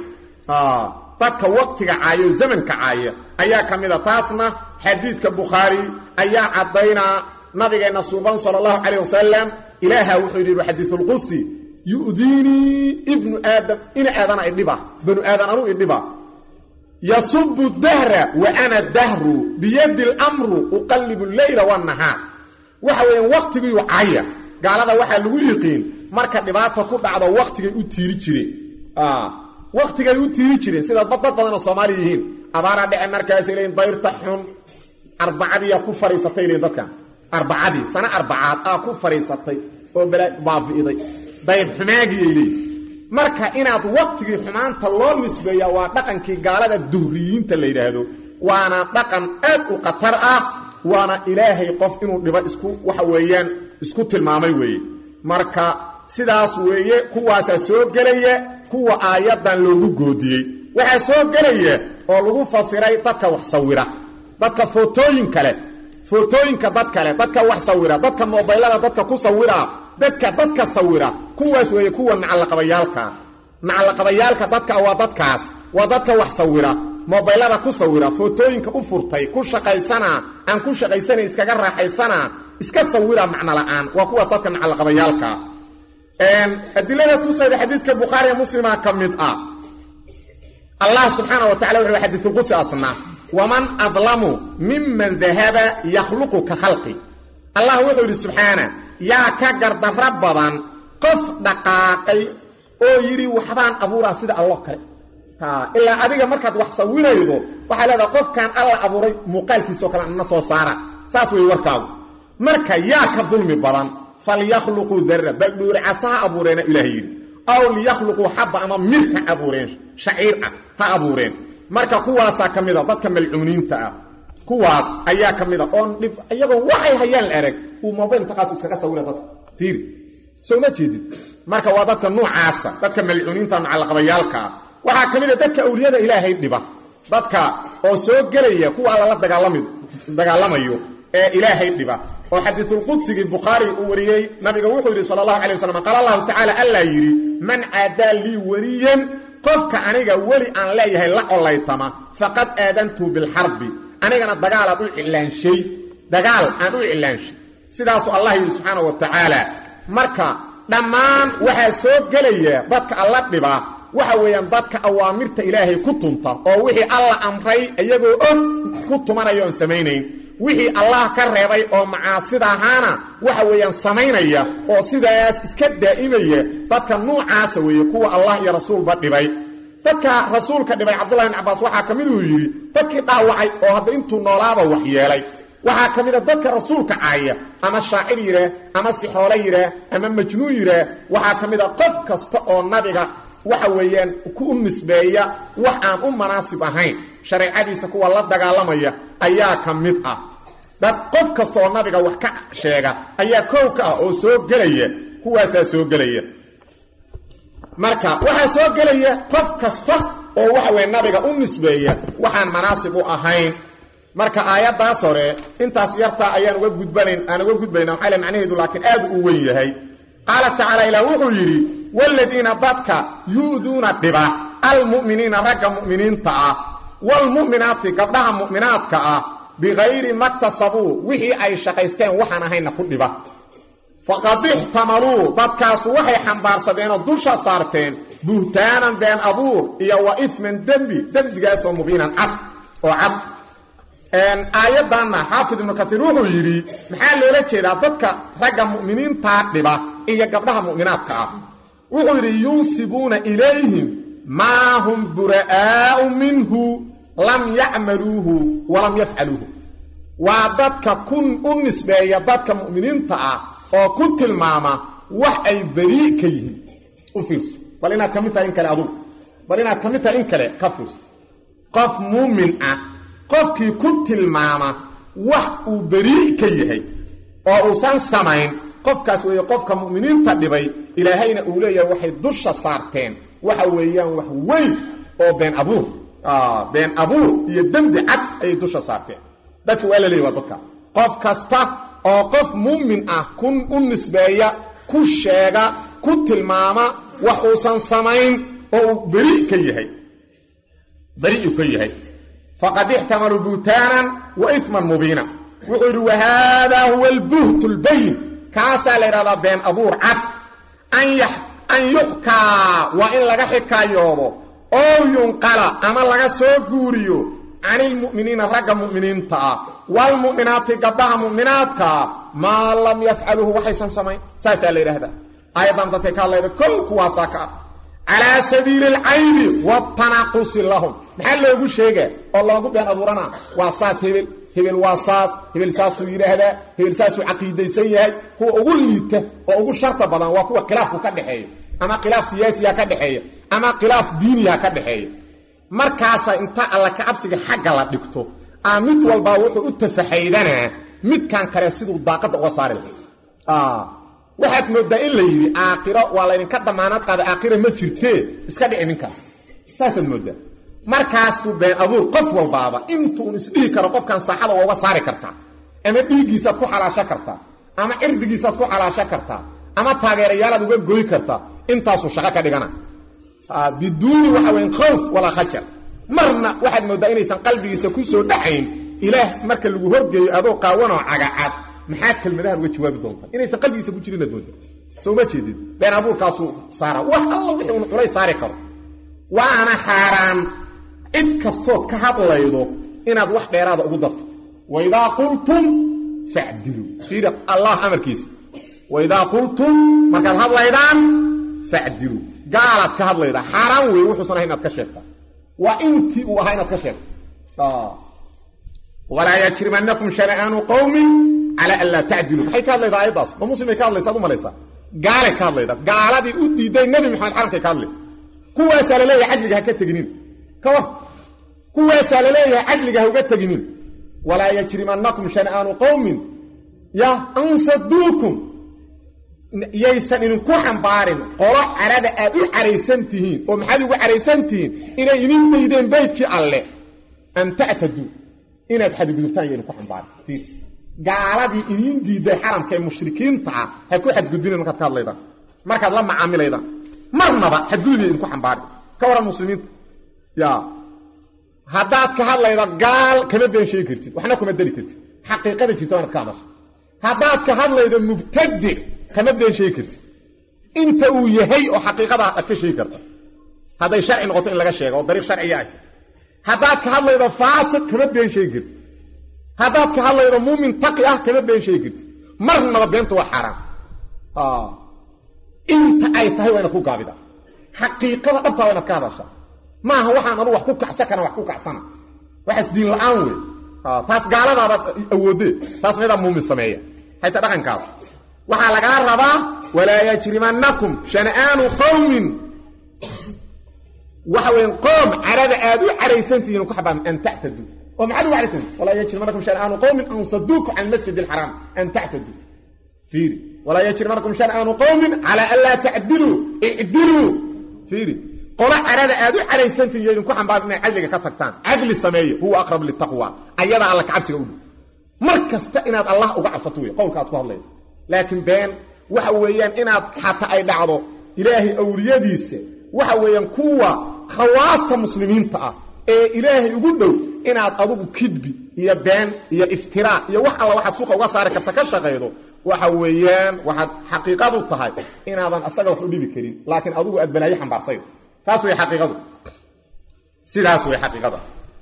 dadka waktiga caaya oo zamanka caaya ayaa ka mid a taasna xadiidka bukhaari ayaa caddaynaa nabigeenna suuban sala allahu calayh wasalam ilaaha wuxuu yidhi xadiisulqudsi yu'diinii ibnu aadam ina aadana idhiba banu aadan anuu idhiba yasubu dahra wa ana dahru biyadi lamru uqallibu leyla wanahaar waxa weeyaan wakhtigiyuu caya gaalada waxaa lagu yiqiin marka dhibaata ku dhacdo wakhtigay u tiiri jireen wakhtigay u tiiri jireen sida dad badanoo soomaali yihiin abaaraa dhece markaasay leeyiin dayrta xun arbacadiiyaa ku fadhiisatay leeyiin dadkan arbacadii sano arbacaad aa ku fadhiisatay oo bala baabi'iday dayr xumaagiyay leeyiin marka inaad waktigii xumaanta loo nisbeeyaa waa dhaqankii gaalada duhriyiinta la yidhaahdo waana dhaqan aad u khatar ah waana ilaahay qof inuu dhibo isku waxa weeyaan isku tilmaamay weeye marka sidaas weeye kuwaasaa soo gelaya kuwa aayaddan loogu goodiyey waxaa soo gelaya oo lagu fasiray dadka wax sawira dadka footooyin kale footooyinka dad kale dadka wax sawira dadka mobaylada dadka ku sawira dadka dadka sawira kuwaas weeye kuwa nacalaqabayaalka nacalaqabayaalka dadka waa dadkaas waa dadka wax sawira mobaylada ku sawira footooyinka u furtay ku shaqaysana aan ku shaqaysana iskaga raaxaysana iska sawira macno la'aan waa kuwa dadka nacalaqabayaalka adilada tusayda xadiidka bukhaari ee muslima ka mid ah allah subxaana wa tacala wuxuu xadiisulqudsi asnaa waman adlamu miman dahaba yakhluqu ka khalqi allah wuxuu yidhi subxaana yaa ka gardarro badan qof dhaqaaqay oo yidhi waxbaan abuuraa sida allo kale ilaa adiga markaad wax sawiraydo waxaa leedaha qofkan alla abuuray muuqaalkiisao kale ana soo saara saas wey warkaagu marka yaa ka dulmi badan falyakhluquu darra bal dhuuricaso ha abuureena ilaah yidhi aw liyakhluquu xabba ama mir ha abuureen shaciir ah ha abuureen marka kuwaasaa ka mid a dadka malcuuniinta ah kuwaas ayaa ka mid a oon dhib iyagoo waxay hayaan la erag uu mobayl taqaadku iskaga sawira dadka fiiri soo ma jeedid marka waa dadka nuucaasa dadka malcuuniinta nacalaqabayaalkaa waxaa ka mid a dadka awliyada ilaahay dhiba dadka oo soo gelaya kuwa alla la dagaalami dagaalamayo ee ilaahay dhiba oo xadiisulqudsigii bukhaari uu wariyey nabiga wuxuu yidhi sala allahu calay wasalam qaala allahu tacaala allaa yidhi man caadaa lii weliyan qofka aniga weli aan leeyahay la collaytama faqad aadantuu bilxarbi anigana dagaalaad u cilaanshay dagaal aan u cilaanshay sidaasuu allah yidhi subxaana wa tacaala marka dhammaan waxaa soo gelaya dadka alla dhibaa waxa weeyaan dadka awaamirta ilaahay ku tunta oo wixii alla amray iyagoo og ku tumanaya oon samaynayn wixii allah ka reebay oo macaasida ahaana waxa weeyaan samaynaya oo sidaas iska daa'imaya dadka nuucaasa weeye kuwa allah iyo rasuulba dhibay dadka rasuulka dhibay cabdullahi bin cabaas waxaa ka mid uu yidhi dadkii dhaawacay oo hadda intuu noolaaba wax yeelay waxaa ka mid a dadka rasuulka caaya ama shaacir yidhaah ama sixroole yidhaah ama majnuun yidhaah waxaa ka mid a qof kasta oo nabiga waxa weeyaan ku nisbeeya wax aan u manaasib ahayn shareecadiisa kuwa la dagaalamaya ayaa ka mid ah dad qof kasta oo nabiga wax ka sheega ayaa koow ka ah oo soo gelaya kuwaasaa soo gelaya marka waxaa soo gelaya qof kasta oo waxa weye nabiga u nisbeeya waxaan manaasib u ahayn marka aayaddaas hore intaas yartaa ayaan uga gudbanayn aan uga gudbayna maxaa le macnaheedu laakiin aad u weyn yahay qaala tacaala ilaah wuxuu yidhi waaladiina dadka yu'duuna dhiba almu'miniina ragga mu'miniinta ah waalmu'minaati gabdhaha mu'minaadka ah bikayri maktasabuu wixii ay shaqaysteen waxaan ahayna ku dhiba faqad ixtamaluu dadkaasu waxay xambaarsadeenoo dusha saarteen buhtaanan been abuur iyo wa ifman dembi dembigaasoo mubiinan cad oo cad aayaddanna xaafid ibnu kaiir wuxuu yidhi maxaa loola jeedaa dadka ragga mu'miniintaa dhiba iyo gabdhaha mu'minaadka ah wuxuu yidhi yunsibuuna ilayhim maa hum bura'aau minhu lam yacmaluuhu walam yafcaluuhu waa dadka ku u nisbeeya dadka mu'miniinta ah oo ku tilmaama wax ay berii ka yihiin u fiirso bal inaad ka mid tahay in kale adugu bal inaad ka mid tahay in kale ka fiirso qof muumin ah qofkii ku tilmaama wax uu berii ka yahay oo uusan samayn qofkaas weeye qofka mu'miniinta dhibay ilaahayna uu leeyahay waxay dusha saarteen waxa weeyaan wax weyn oo been abuur been abuur iyo dembi cad ayay dusha saarteen dadka waa la leeyay waa dadka qof kasta oo qof muumin ah ku u nisbeeya ku sheega ku tilmaama wax uusan samayn oo uu beri ka yahay beri uu ka yahay faqad ixtamaluu buhtaanan wa ifman mubiina wuxuu yidhi wahaadaa huwa albuht lbayin kaasaa la yidhahdaa been abuur cad an yuxkaa waa in laga xikaayoodo oo yunqala ama laga soo guuriyo can ilmu'miniina ragga mu'miniinta ah waalmu'minaati gabdhaha mu'minaadkaa maa lam yafcaluuhu waxaysan samayn saasaa la yidhaahdaa aayaddan dadkay ka hadlayda kow kuwaasaa ka ah calaa sabiili alcaybi waatanaqusi lahum maxaa loogu sheegaa oo loogu been abuuranaa waa saas hebel hebel waa saas hebel saasuu yidhaahdaa hebel saasuu caqiidaysan yahay kuwa ugu liita oo ugu sharta badan waa kuwa khilaafku ka dhexeeya ama khilaaf siyaasiya ka dhexeeya ama khilaaf diiniya ka dhexeeya markaasa inta alla kacabsiga xagga la dhigto aa mid walbaa wuxuu u tafaxaydanaa midkan kale siduu daaqadda uga saari lahay waxaad moodaa in la yidhi aakhiro waa laydinka damaanad qaada aakhira ma jirtee iska dhici ninkaas saasaad moodaa markaasuu been abuur qof walbaaba intuun isdhihi karo qofkan saaxada waa uga saari kartaa ama dhiiggiisaad ku xalaasho kartaa ama cirdigiisaad ku xalaasho kartaa ama taageerayaalaad uga goy kartaa intaasuu shaqo ka dhigana biduuni waxa weyn khawf walaa khajar marna waxaad moodaa inaysan qalbigiisa ku soo dhacayn ilaah marka lagu horgeeyo adoo qaawanoo cagacad maxaad kelmadahan uga jawaabi doontaa inaysan qalbigiisa ku jirinaad mooda soo ma jeedid been abuurkaasuu saara wax alla wixii un culay saari karo waana xaaraan cid kastood ka hadlaydo inaad wax dheeraada ugu darto waidaa qultum facdiluu fiiri allah amarkiisa waidaa qultum markaad hadlaydaan facdiluu gaalaad ka hadlaydaa xaaraan weeye wuxuusan ahay inaad ka sheegtaa waa intii uu ahaa inaad ka sheegto walaa yajrimanakum shana'aanu qowmin calaa an laa tacdiluu maxay ka hadlaydaa ayaddaas ma muslimay ka hadlaysa ad u malaysaa gaalay ka hadlaydaa gaaladii u diiday nebi maxamed xaramkay ka hadlay kuwaasaa la leeyahay cadliga ha ka teginin ka war kuwaasaa la leeyahay cadliga ha uga teginin walaa yajrimanakum shana'aanu qowmin ya ansaduukum yaysan idinku xambaarin qolo carada aad u caraysan tihiin oo maxaad ugu caraysan tihiin inay idin daydeen baydkii alle an ta'taduu inaad xadgudubtaan yo idinku xambaarin fiir gaaladii idiin diiday xaramka ee mushrikiinta ah ha ku xadgudbinin markaad ka hadlaydaan markaad la macaamilaydaan marnaba xadgudubay idinku xambaarin ka waran muslimiinta ya haddaad ka hadlayda gaal kama been sheegi kartid waxna kuma deli kartid xaqiiqada jirta inaad ka hadasho haddaad ka hadlaydo mubtadic kama been sheegi kartid inta uu yahay oo xaqiiqada aad ka sheegi karta hadday sharci noqoto in laga sheego oo dariiq sharciya ah haddaad ka hadlaydo faasiq kama been sheegi kartid haddaad ka hadlaydo muumin taqi ah kama been sheegi kartid marnaba beenta waa xaaraan inta ay tahay waa inaad ku gaabida xaqiiqada dhabtaa waa inaad ka hadashaa maaha waxaan anu wax ku kacsan kana wax ku kacsana waxaas diin la-aan wey taas gaaladaaba awoodee taas meedaa muumin sameeya hayta dhaqankaas waxaa lagaa rabaa walaa yajrimanakum shana'aanu qowmin waxa weya qoom carada aad u caraysantihiin ku xabaam an tactaduu oo maxaad ugu caraysantihin walaa yajrimanakum shana'aanu qowmin an saduuku can masjid alxaraam an tactaduu fiiri walaa yajrimanakum shan'aanu qowmin calaa an laa tacdiluu icdiluu fiiri qolo carada aad u caraysantihin yo idinku xambaar inay cadliga ka tagtaan cadli sameeya huwa aqrab litaqwa ayadaa alla kacabsiga u dhow mar kasta inaad allah uga cabsato wey qowlka aad ku hadlayso laakiin been waxa weeyaan inaad xataa ay dhacdo ilaahay awliyadiisa waxa weeyaan kuwa khawaasta muslimiinta ah ee ilaahay ugu dhow inaad adugu kidbi iyo been iyo iftiraa iyo wax alla waxaad suuqa uga saari karta ka shaqaydo waxa weeyaan waxaad xaqiiqadu tahay inaadan asaga wax u dhibi karin laakiin adugu aad balaayo xambaarsayd taas way xaqiiqadu sidaas way xaqiiqada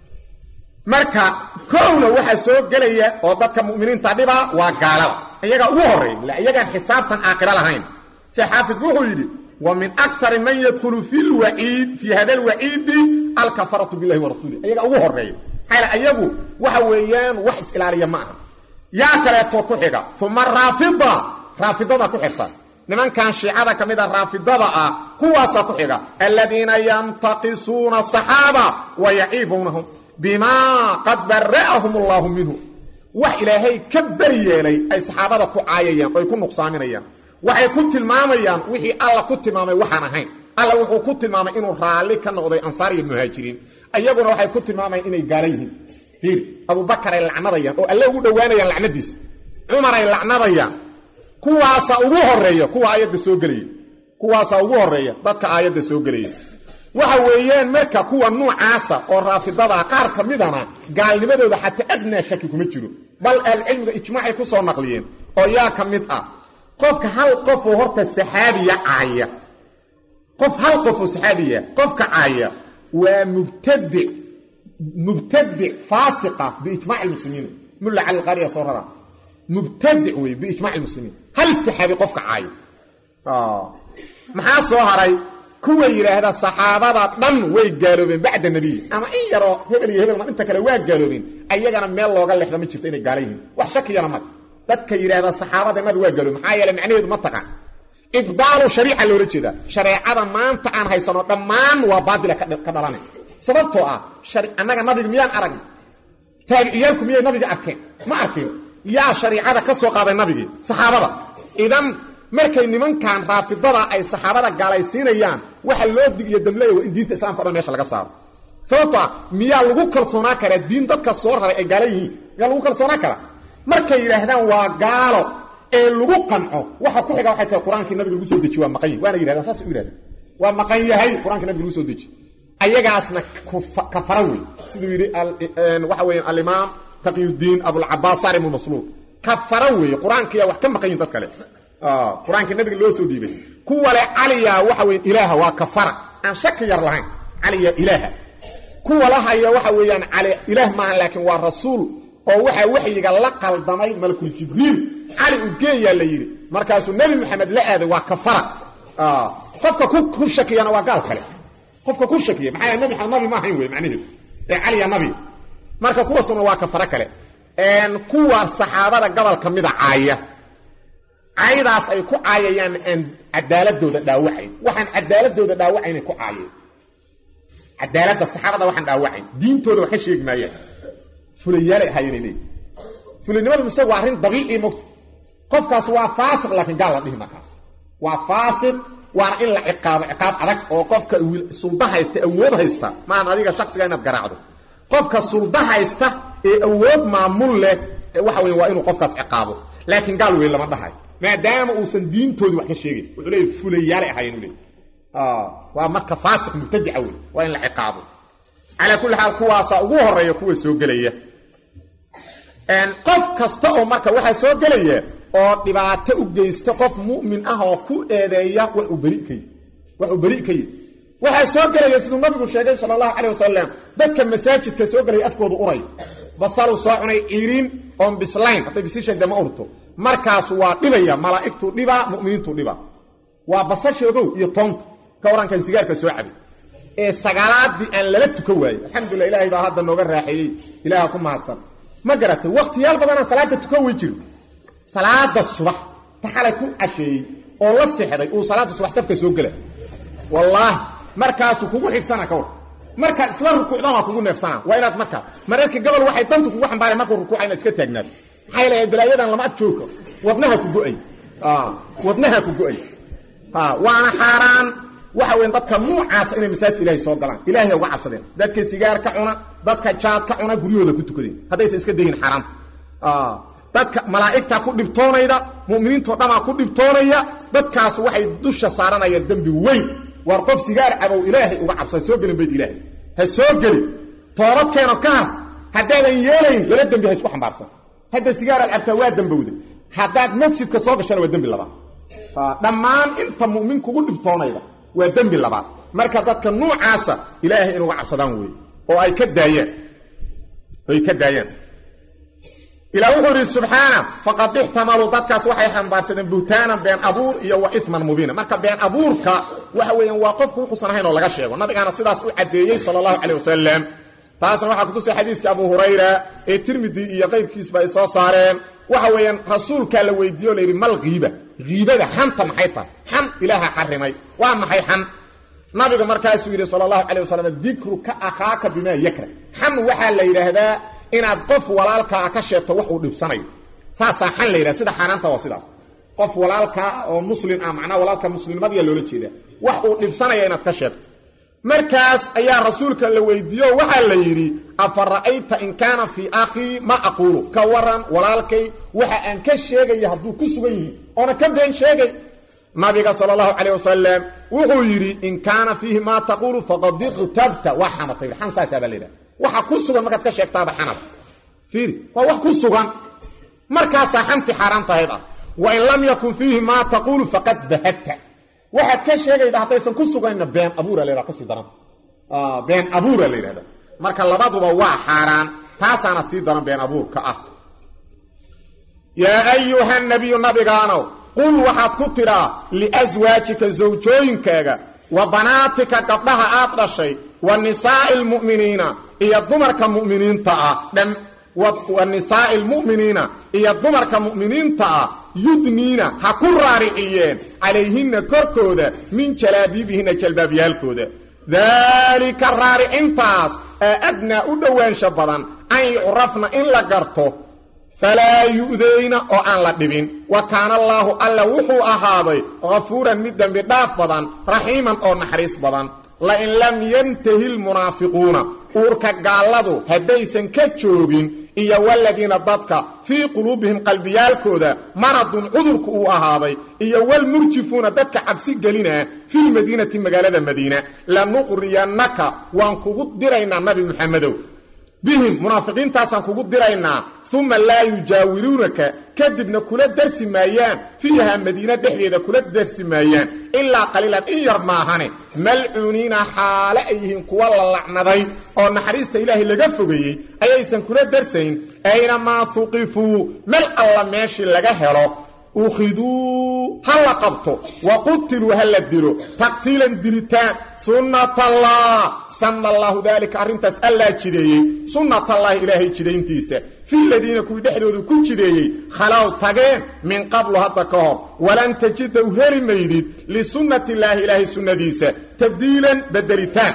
marka kowna waxaa soo gelaya oo dadka mu'miniinta dhibaa waa gaalada iyagaa ugu horreeya iyagaan xisaabtan aakiro lahayn se xaafidku wuxuu yidhi wa min akari man yadkhulu fi lwaciid fii hada lwaciidi alkafaratu billahi wa rasuulih iyagaa ugu horreeya maxaa ayagu waxa weeyaan wax is-ilaaliya ma aha yaa kaleeto ku xiga uma raafida raafidada ku xigta nimankan shiicada ka mid a raafidada ah kuwaasaa ku xiga aladiina yantaqisuuna asaxaaba wa yaciibunahum bimaa qad bara'ahum allaahu minhu wax ilaahay ka beri yeelay ay saxaabada ku caayayaan oy ku nuqsaaminayaan waxay ku tilmaamayaan wixii alla ku tilmaamay waxaan ahayn alla wuxuu ku tilmaamay inuu raalli ka noqday ansaar iyo muhaajiriin iyaguna waxay ku tilmaamayaan inay gaala yihiin fiir abubakar ay lacnadayaan oo alle ugu dhowaanayaan lacnadiisa cumar ay lacnadayaan kuwaasa ugu horeeya kuwa aayadda soo gelaya kuwaasaa ugu horeeya dadka aayadda soo gelaya waxa weeyaan marka kuwa nuucaasa oo raafidadaa qaar ka midana gaalnimadooda xataa adnaa shaki kuma jiro bal ahlucilmiga ijmaacay ku soo naqliyeen oo yaa ka mid ah qofka hal qofoo horta saxaabiya caaya qof hal qofoo saxaabiya qofka caaya waa mubtadic mubtadic faasiqa biijmac lmuslimiin mulla cali qaariya soo rara mubtadic wey biijmac lmuslimiin hal saxaabi qofka caaya maxaa soo haray kuwa yidhaahda saxaabada dhan way gaaloobeen bacda nebiy ama in yaroo hebel iyo hebel ma inta kale waa gaaloobeen ayagana meel looga lexda ma jirto inay gaala yihiin wax shakiyana mag dadka yidhaahda saxaabada mad waa gaaloobeen maxaa yeele macnaheedu ma taqaan ibdaalu shariica loola jeedaa shareecada maanta aan haysano dhammaan waa baatila ka dhalana sababtoo ah annaga nabiga miyaan aragna taabiciyaalku miyay nabiga arkeen ma arkeen yaa shariicada ka soo qaaday nabigii saxaabada idan markay nimankan raafidada ay saxaabada gaalaysiinayaan waxa loo dig iyo damleeya waa in diinta islamka o dhan meesha laga saaro sababto ah miyaa lagu kalsoonaa karaa diin dadka soo raray ay gaala yihiin miyaa lagu kalsoonaa karaa markay yidhaahdaan waa gaalo ee lagu qanco waxa ku xiga waxay tahay qur-aankii nabiga lagu soo deji waa maqan yahy waana yidhahdaan saasay u yidhahdaan waa maqan yahay qur-aankii nabiga lagu soo deji ayagaasna kafara wey siduu yidhi waxa weya alimaam taqiyudiin abulcabaas sarim masluul kafara weeye qur-aankiyaa wax ka maqan yihin dad kale qur-aankii nabiga loo soo dhiibay kuwa le caliya waxa weya ilaaha waa kafara aan shaki yar lahayn caliya ilaaha kuwa lahaya waxa weeyaan cali ilaah maaha laakiin waa rasuul oo waxaa waxyiga la qaldamay malakul jibriil cali u geeyaa la yidhi markaasuu nebi maxamed la aaday waa kafara qofka ku shakiyana waa gaal kale qofka ku shakiya maxaa nabi nabi ma ahayn wey macnaheedu ee caliya nabi marka kuwaasuna waa kafaro kale kuwa saxaabada gobolka mida caaya caydaas ay ku caayayaan aan cadaaladooda dhaawacayn waxaan cadaaladooda dhaawacaynay ku caayeen cadaaladda saxaabada waxaan dhaawacayn diintooda wax ka sheegi maayaan fulayaalay ahaayeenay leeyihin fulanimadu mise waa arrin dabiici mogta qofkaas waa faasiq laakiin gaal la dhihi markaas waa faasiq waana in la ciqaabo ciqaab adag oo qofka sulda haysta awood haysta maahan adiga shaksiga inaad garaacdo qofka sulda haysta ee awood maamul leh waxa wey waa inuu qofkaas ciqaabo laakiin gaal weyn lama dhahayo maadaama uusan diintoodii wax ka sheegin wuxuu leeya fulayaalay ahaayeen u leey waa marka faasiq mubtadica wey waa in la ciqaabo calaa kulli xaal kuwaasaa ugu horeeya kuwa soo gelaya qof kasta oo marka waxaa soo gelaya oo dhibaato u geysta qof mu'min ah oo ku eedeeya wax uu beri ka yihi wax uu beri ka yihi waxaa soo gelaya siduu nabigu sheegay sala allahu calayh wasalam dadka masaajidka soo gelaya afkoodu uray basaluu soo cunay ciiriin oon bislayn hadday bisishan dama urto markaasu waa dhibaya malaa'igtuu dhibaa mu'miniintuu dhibaa waa basasha ogow iyo toonta ka warankan sigaarka soo cabay ee sagaalaadii aan lala tukan waaye alxamdulillah ilahay baa hadda nooga raaxeeyey ilaaha ku mahadsan ma garatay wakhtiyaal badanaan salaada tukan wey jiro salaada subax ta xalay ku casheeyey oo la sexday uu salaada subax safka soo gela wallaahi markaasuu kugu xigsana ka war markaad isla rukuucdan waa kugu neefsanaa waa inaad markaa mararka gobol waxay dantu kugu xambaareen markuu rukuuca inaad iska taagnaato maxay leeyahay balaayadan lama ag joogko wadnaha ku go-ay wadnaha ku go-ay waana xaaraan waxa weyn dadka nuucaasa inay masaajidka ilahay soo galaan ilahay uga cabsadeen dadka sigaar ka cuna dadka jaad ka cuna guryahooda ku tukadeen haddaysan iska dayin xaaraanta dadka malaa'igtaa ku dhibtoonayda mu'miniintao dhamaa ku dhibtoonaya dadkaas waxay dusha saaranayaan dembi weyn waar qof sigaar cabow ilaahay uga cabsa ha soo gelin bayd ilaahay ha soo gelin toobadkeeno ka har haddaadan yeelayn lala dembi ha isku xambaarsan hadda sigaaraad cabtaa waa dembowda haddaad masjidka soo gashana waa dembi labaad dhammaan inta mu'min kugu dhibtoonayda waa dembi labaad marka dadka nuucaasa ilaahay inuga cabsadaan weeye oo ay ka daayaan ay ka daayaan ilaa wuxuu idhi subxaana faqad ixtamaluu dadkaas waxay xambaarsadeen buhtaanan been abuur iyo wa iman mubiina marka been abuurka waxa weeyaan waa qofku wuxuusan ahayn oo laga sheego nabigaana sidaas u caddeeyey sala allahu caleyh wasalam taasna waxaa kutusay xadiiska abu hurayra ee tirmidi iyo qaybkiisba ay soo saareen waxa weeyaan rasuulkaa la weydiiye o layidhi mal kiiba kiibada xanta maxay tahay xan ilaaha xarimay waa maxay xan nabiga markaasuu yidhi sala allahu calay wasalam dikruka akhaaka bimaa yakra xan waxaa la yidhaahdaa inaad qof walaalkaa ka sheegto wax uu dhibsanayo saasaa xan la yidhahda sida xaaraanta waa sidaas qof walaalkaa oo muslim ah macnaha walaalka muslimnimadiya loola jeedaa wax uu dhibsanaya inaad ka sheegto markaas ayaa rasuulka la weydiiye o waxaa la yidhi afa ra'ayta in kaana fii akhii ma aquulu ka waran walaalkay waxa aan ka sheegaya hadduu ku sugan yihi oona ka been sheegay nabiga sala allahu calayh wasalam wuxuu yidhi in kaana fiihi maa taquulu faqad iqtabta waa xamatay xan saasaa baa la yidhaha waxa ku sugan markaad ka sheegtaaba xanad fiiri waa wax ku sugan markaasaa xanti xaaraan tahayd ah wa in lam yakun fiihi maa taquulu faqad bahadta waxaad ka sheegayda haddaysan ku suganna been abuura la yhahda kasii daran been abuura la yidhahda marka labaduba waa xaaraan taasaana sii daran been abuurka ah yaa ayuha nabiyu nabigaanow qul waxaad ku tidhaa liaswaajika sawjooyinkaaga wa banaatika gabdhaha aad dhashay wa nisaa'i almu'miniina iyo dumarka mu'miniinta ah wa nisaa'i almu'miniina iyo dumarka mu'miniinta ah yudniina ha ku raariciyeen calayhinna korkooda min jalaabiibihinna jalbaabyaalkooda daalika raaricintaas aa adnaa u dhowaansha badan an yucrafna in la garto falaa yu'dayna oo aan la dhibin wa kaana allaahu alla wuxuu ahaaday hafuuran mid dembi dhaaf badan raxiiman oo naxariis badan lain lam yantahi lmunaafiquuna uurka gaalladu haddaysan ka joogin iyo waladiina dadka fii quluubihim qalbiyaalkooda maradun cudurku uu ahaaday iyo walmurjifuuna dadka cabsi gelinaa filmadiinati magaalada madiina lanuqriyannaka waan kugu diraynaa nabi muxamedow bihim munaafiqiintaasaan kugu diraynaa uma laa yujaawiruunaka kadibna kula darsi maayaan fiiha madiina dhexdeeda kula darsi maayaan ilaa qaliilan in yar maahane malcuuniina xaale ay yihiin kuwa la lacnaday oo naxariista ilaahay laga fogeeyey ayaysan kula darsayn aynamaa huqifuu meel alla meeshii laga helo ukhiduu ha la qabto wa qutiluu ha la dilo taqtiilan dilitaan sunnatallah sanna allaahu daalika arrintaas allaa jideeyey sunnatallaahi ilaahay jidayntiisa fi ladiina kuwii dhexdoodu ku jideeyey khalow tageen min qablu hadda ka hor walan tajida u heli maydid lisunnati illaahi ilaahay sunnadiisa tabdiilan bedelitaan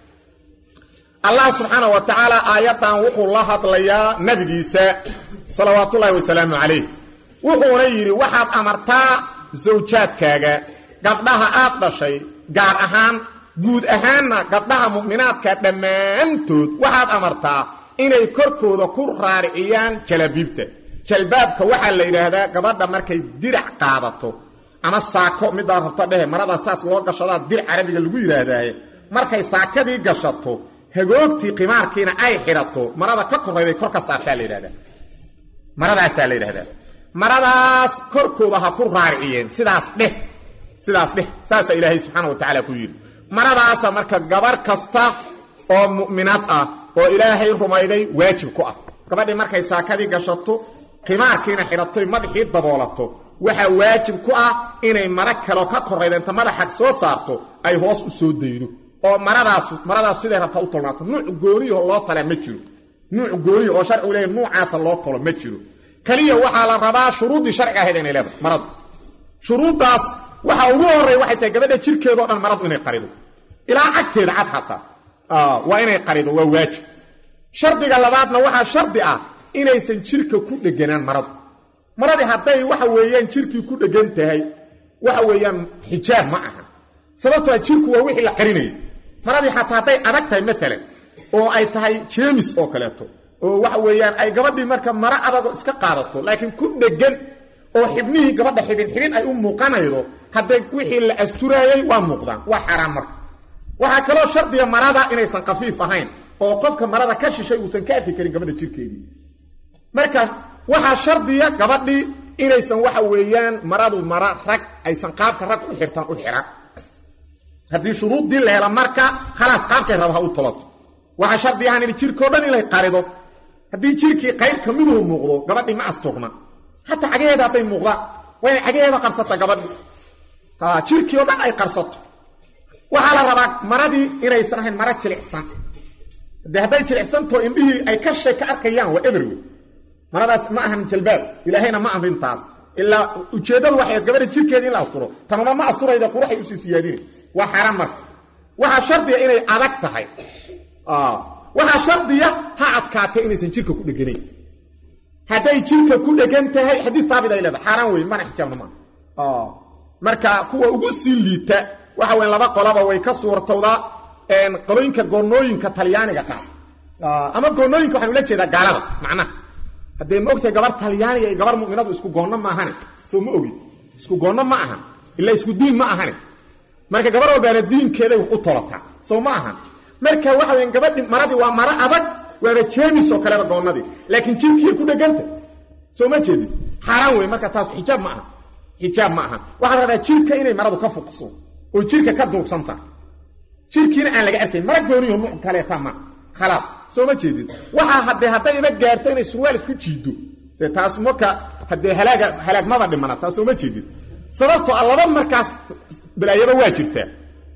allah subxaana wa tacaala aayaddan wuxuu la hadlayaa nebigiisa salawaatullaahi wasalaamu calayh wuxuuna yidhi waxaad amartaa sawjaadkaaga gabdhaha aad dhashay gaar ahaan guud ahaanna gabdhaha mu'minaadka dhammaantood waxaad amartaa inay korkooda ku raariciyaan jalabiibta jalbaabka waxaa la yidhaahdaa gabadha markay dirac qaadato ama saako midaa rabto dhehe marada saas loo gashadaa dirac carabiga lagu yidhaahdaaye markay saakadii gashato hagoogtii qimaarkiina ay xidhato marada ka korayday kor ka saartaa la yidhahdaa maradaasaa la yidhahdaa maradaas korkooda ha ku raariciyeen sidaas dheh sidaas dheh saasaa ilaahay subxaana wa tacaala ku yidhi maradaasa marka gabar kasta oo mu'minaad ah oo ilaahay rumayday waajib ku ah gabadhii markay saakadii gashato qimaarkiina xidhatoy madaxii daboolato waxaa waajib ku ah inay mara kaleo ka korayda inta madaxaad soo saarto ay hoos u soo daydo oo maradaas maradaas siday rabtaa u tolnaato nuuc gooniyaho loo talaa ma jiro nuuc gooniya oo sharcigu leeyahy nuucaasa loo tolo ma jiro keliya waxaa la rabaa shuruuddii sharciga ahayd inay leedahay maradu shuruuddaas waxaa ugu horreeya waxay tahay gabadha jirkeedao dhan maradu inay qarido ilaa cagteeda cad xataa waa inay qarido waa waajib shardiga labaadna waxaa shardi ah inaysan jirka ku dheganaan maradu maradii hadday waxa weeyaan jirkii ku dhegan tahay waxa weeyaan xijaab ma aha sababtoa jirku waa wixii la qarinayay maradii xataa hadday adag tahay maalan oo ay tahay jeemis oo kaleeto oo waxa weeyaan ay gabadhii marka maro adago iska qaadato laakiin ku dhegan oo xibnihii gabadha xibin xibin ay u muuqanaydo hadday wixii la asturaayey waa muuqdaan waa xaaraan marka waxaa kaloo shardiga marada inaysan khafiif ahayn oo qofka marada ka shishay uusan ka arki karin gabadha jirkeedii marka waxaa shardiya gabadhii inaysan waxa weeyaan maradu mara rag aysan qaabka rag u xirtaan u xihan haddii shuruuddii la hela marka khalaas qaabkay raba ha u tolato waxaa shardi ahaan in jirkao dhan inay qarido haddii jirkii qayb ka miduhu muuqdo gabadhii ma asturna hataa cagaheeda hadday muuqdaan waa inay cagaheeda qarsata gabadhii jirkii oo dhan ay qarsato waxaa la rabaa maradii inaysan ahayn mara jilicsan de hadday jilicsantao indhihii ay ka shay ka arkayaan waa eberwe maradaas ma ahan jalbaab ilaahayna ma amrintaas ilaa ujeeddadu waxay gabadha jirkeedii in la asturo tanuna ma asturayda quruxay usii siyaadina waa xaaraan marka waxaa shardiya inay adag tahay waxaa shardiya ha adkaatay inaysan jirka ku dheganayn hadday jirka ku dhegan tahay xadiis saabit ay leedahay xaaraan wey mana xijaabna maa marka kuwa ugu sii liita waxa weyn laba qolaba way ka suurtowdaa qolooyinka goonooyinka talyaaniga qaar ama goonooyinka waxaan ula jeedaa gaalada macnaha haddee ma ogtahay gabar talyaaniga iyo gabar mu'minadu isku goonno ma ahane soo ma ogid isku goonno ma ahan ilaa isku diin ma ahane marka gabar walbaana diinkeeday wax u tolataa soo ma ahan marka waxa weyan gabadhi maradii waa maro adag waaba jeemis oo kaleba goonnadii laakiin jirkiiy ku dheganta soo ma jeedid xaaraan wey marka taas xijaab ma aha xijaab ma aha waxaa rabaa jirka inay maradu ka fuqso oo jirka ka duubsanta jirkiina aan laga arkayn mara gooniyo nuuc kaleeta ma khalaas soo ma jeedid waxaa haddee haddayba gaarto inay surwaal isku jiido dee taas marka haddee halaaga halaagmaba dhimana taas soo ma jeedid sababtoo a laba markaas balaayaba waa jirtaa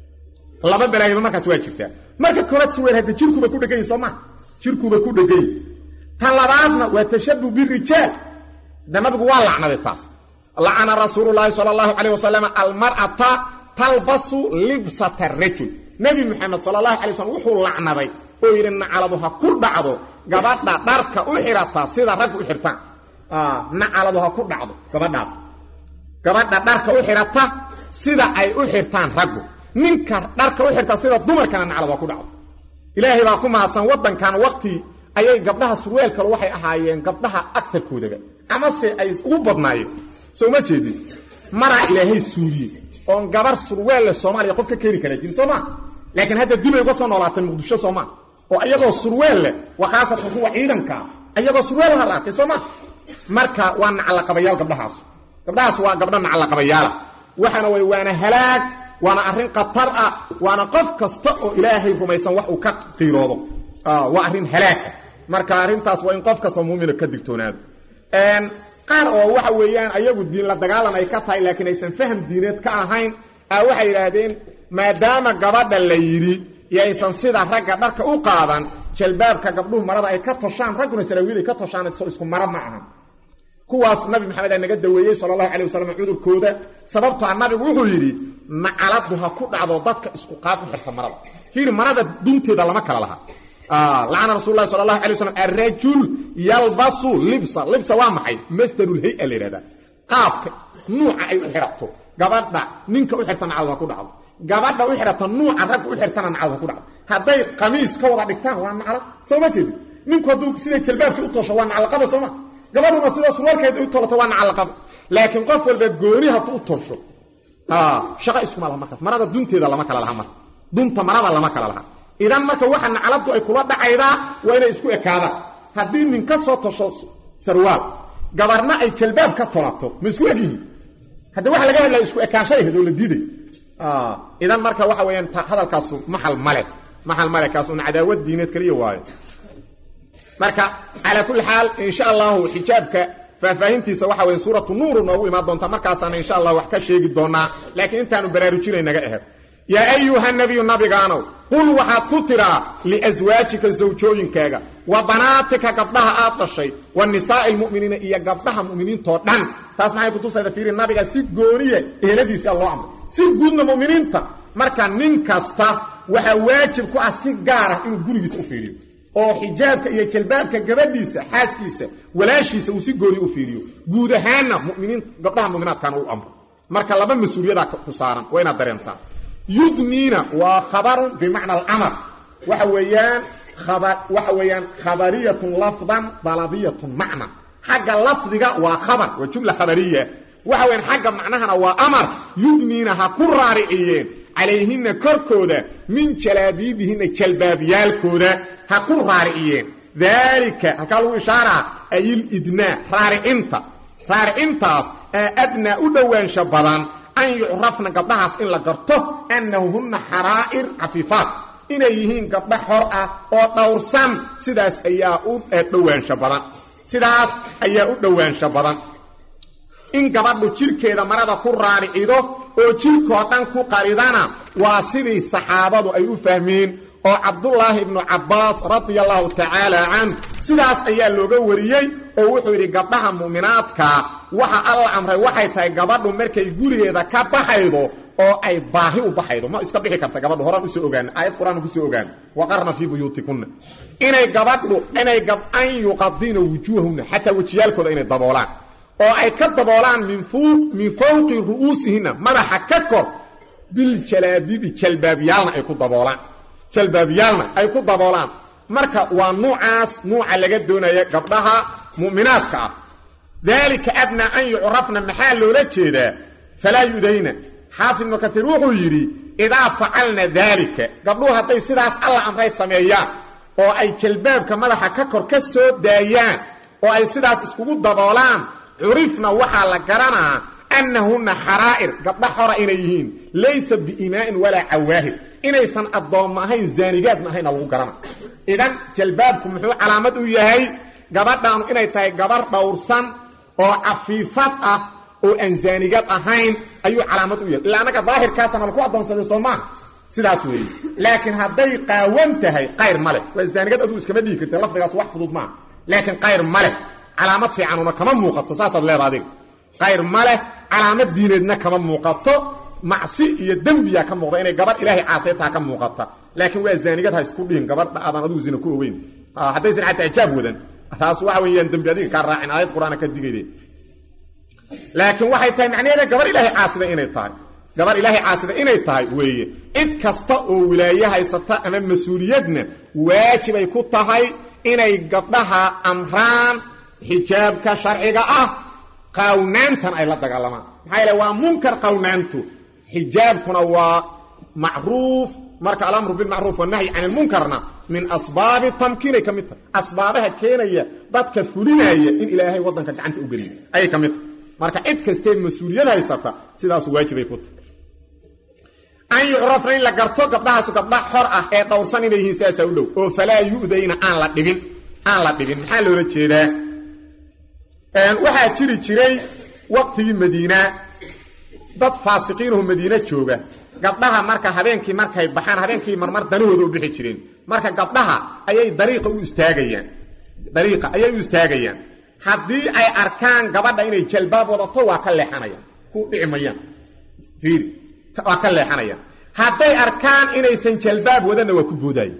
laba balaayaba markaas waa jirtaa marka koobaad surwaal hadde jirkuba ku dhegan yahi soo maa jirkuba ku dhegan yahi tan labaadna waa tashabuh birijaal de nabigu waa lacnaday taas lacana rasuulu llaahi sala allahu calayh wasalam almar'ata talbasu libsata rajul nebi moxamed sala allahu alay slam wuxuu lacnaday oo yidhi nacaladu ha ku dhacdo gabadha dharka u xidhata sida raggu u xidhtaan nacaladu ha ku dhacdo gabadhaas gabadha dharka u xidhata sida ay u xirtaan raggu ninka dharka u xirta sida dumarkana naclad waa ku dhacdo ilaahay baa ku mahadsan waddankan wakti ayay gabdhaha surwaalkale waxay ahaayeen gabdhaha agarkoodaba amase ay ugu badnaayeen soo ma jeedin maraa ilaahay suuriye oon gabar surweelle soomaaliya qof ka keeni karaa jirin soo maa laakiin hadda dibay uga soo noolaatay muqdisho soo maa oo iyagoo surweel leh waa khaasatan kuwa ciidankaa iyagoo surweelaha la arkay soo maa marka waa nacalaqabayaal gabdhahaas gabdhahaas waa gabdha nacalaqabayaala waxaana way waana halaag waana arrin khatar ah waana qof kasta oo ilaahay rumaysan wax uu ka qiiroodo waa arrin halaag ah marka arrintaas waa in qof kastoo muumina ka digtoonaado qaar oo waxa weeyaan ayagu diin la dagaalan ay ka tahay laakiin aysan faham diineed ka ahayn a waxay yidhaahdeen maadaama gabadha la yidhi yaysan sida ragga dharka u qaadan jalbaabka gabdhuhu marada ay ka toshaan ragguna saraawiil ay ka toshaan so isku mara ma ahan kuwaas nabi maxamed aa naga daweeyey sala allahu calay wasalam cudurkooda sababto a nabigu wuxuu yidhi nacaladu ha ku dhacdo dadka isku qaab u xirta marada fiiri marada dunteeda lama kala laha lacana rasul lahi sala allahu alay waslam arajul yalbasu libsa libsa waa maxay masdarulhay-a la yidhahdaa qaabka nuuca ay u xidhato gabadha ninka u xirta nacalad ha ku dhacdo gabadha u xidhata nuuca ragga u xirtana nacalad ha ku dhacdo hadday qamiis ka wada dhigtaan waa naclad soo ma jeedi ninku hadduu siday jalbaabkii u toosho waa nacalaqaba sooma gabadhuna sida surwaalkeeda u tolato waa nacalaqaba laakiin qof walba gooni hadduu u tosho shaqo iskuma laha markaas marada dunteeda lama kala laha marka dunta marada lama kala laha idan marka waxa nacaladu ay kula dhacaydaa waa inay isku ekaadaan haddii nin ka soo tosho sarwaal gabarna ay jalbaab ka tolato ma isku egyihiin haddi waxa laga hadlaya isku ekaanshay ahayd oo la diiday idan marka waxa weeyaan hadalkaasu maxal male maxal male kaas un cadaawad diineed kaliya waayo marka calaa kulli xaal insha allahu xijaabka faahfaahintiisa waxa weeye suuratu nuuru noogu imaan doontaa markaasaana insha allah wax ka sheegi doonaa laakiin intaanu baraarujinay naga aheed yaa ayuha nabiyu nabigaanow qul waxaad ku tidhaa liaswaajika sawjooyinkaaga wa banaatika gabdhaha aad dhashay wa nisaa'i lmu'miniina iyo gabdhaha mu'miniintoo dhan taas maxay kutusayda fiiri nabiga si gooniya eheladiisa loo amray si guudna mu'miniinta marka nin kasta waxaa waajib ku ah si gaar ah inuu gurigiisa u fiiriyo oo xijaabka iyo jalbaabka gabadhiisa xaaskiisa walaashiisa uu si gooniya u fiiriyo guud ahaanna muminiin gabdhaha mu'minaadkaana u amro marka laba mas-uuliyadaa ku saaran waa inaad dareentaa yudniina waa khabarun bimacna alamar waxa weeyaan waxa weeyaan khabariyatun lafdan dalabiyatun macna xagga lafdiga waa khabar waa jumla khabariya waxa weyaan xagga macnahana waa amar yudniina ha ku raariciyeen calayhina korkooda min jalaabiibihina jalbaabyaalkooda ha ku raariciyeen daalika halkaa lagu ishaaraa ayilidnaa raaricinta raaricintaas ee adnaa u dhowaansha badan an yucrafna gabdhahaas in la garto annahunna xaraa'ir cafiifaat inay yihiin gabdho xor ah oo dhowrsan sidaas ayaa u dhowaansho badan sidaas ayaa u dhowaansho badan in gabadhu jidhkeeda marada ku raaricido oo jidhkoo dhan ku qaridana waa sidii saxaabadu ay u fahmeen oo cabdullaahi ibnu cabbaas radia allahu tacaala canh sidaas ayaa looga wariyey oo wuxuu yidhi gabdhaha mu'minaadka waxa alla amray waxay tahay gabadhu markay gurigeeda ka baxaydo oo ay baahi u baxaydo ma iska bixi karta gabadhu horaan usoo ogaana aayad qur-aan kusoo ogaana waqarna fii buyuutikunna inay gabadhu inay an yuqadina wujuuhahunna xataa wejiyaalkooda inay daboolaan oo ay ka daboolaan min fawqi ru'uusihinna madaxa ka kor biljalaabibi jalbaabyaalna ay ku daboolaan jalbaabyaalna ay ku daboolaan marka waa nuucaas nuuca laga doonaya gabdhaha mu'minaadka ah daalika adnaa an yucrafna maxaa loola jeedaa falaa yudayna xaafid ibnu kaiir wuxuu yidhi idaa facalna daalika gabdhuhu hadday sidaas alla amray sameeyaan oo ay jalbaabka madaxa ka kor ka soo daayaan oo ay sidaas iskugu daboolaan curifna waxaa la garanaa annahunna xaraa'ir gabdha xora inay yihiin laysa biimaa'in walaa cawaahir inaysan addoomma ahayn zaanigaadna ahayna lagu garana idan jalbaabku muxuu calaamad u yahay gabadhaanu inay tahay gabar dhowrsan oo cafiifad ah oo aan zaanigaad ahayn ayuu calaamad u yahay illa annaga daahirkaasana laku addoonsaday soo maaha sidaas weeye laakiin hadday qaawan tahay qayr ma leh waa zaanigad aduu iskama dhigi karta lafdigaas wax fudud maaha laakiin qayr ma leh calaamad fiicanuna kama muuqato saasaad leeda adiga qayr ma leh calaamad diineedna kama muuqato macsi iyo dembiya ka muuqda inay gabadh ilaahay caasaytaha ka muuqata laakiin waa zaanigad ha isku dhihin gabadha aadan adigu zina ku ogeyn haddaysan xataa ijaab wadan taas waxa weeyaan dembi adiga kaa raacin aayad qur-aana ka digayde laakiin waxay tahay macnaheeda gabar ilaahay caasida inay tahay gabar ilaahay caasida inay tahay weeye cid kasta oo wilaaye haysata ama mas-uuliyadna waajibay ku tahay inay gabdhaha amraan xijaabka sharciga ah qaawnaantan ay la dagaalamaan maxaa yeele waa munkar qawnaantu xijaabkuna waa macruuf marka alamru bilmacruuf wanahyi can ilmunkarna min asbaabi tamkiinay ka mid tahay asbaabaha keenaya dadka fulinaya in ilaahay waddanka gacanta u geliyo ayay ka mid tahay marka cid kastee mas-uuliyad haysata sidaasu waajibay ku tahay an yucrafna in la garto gabdhahaasu gabdha xor ah ee dhowrsan inay yihiin sidaasaa u dhow oo falaa yu'dayna aan la dhibin aan la dhibin maxaa loola jeedaa waxaa jiri jiray waqtigii madiina dad faasiqiinoo madiine jooga gabdhaha marka habeenkii markay baxaan habeenkii marmar danahooda u bixi jireen marka gabdhaha ayay dariiqa u istaagayaan dariiqa ayay u istaagayaan haddii ay arkaan gabadha inay jalbaab wadato waa ka leexanayaan ku dhici mayaan fiiri waa ka leexanayaan hadday arkaan inaysan jalbaab wadanna waa ku boodaaye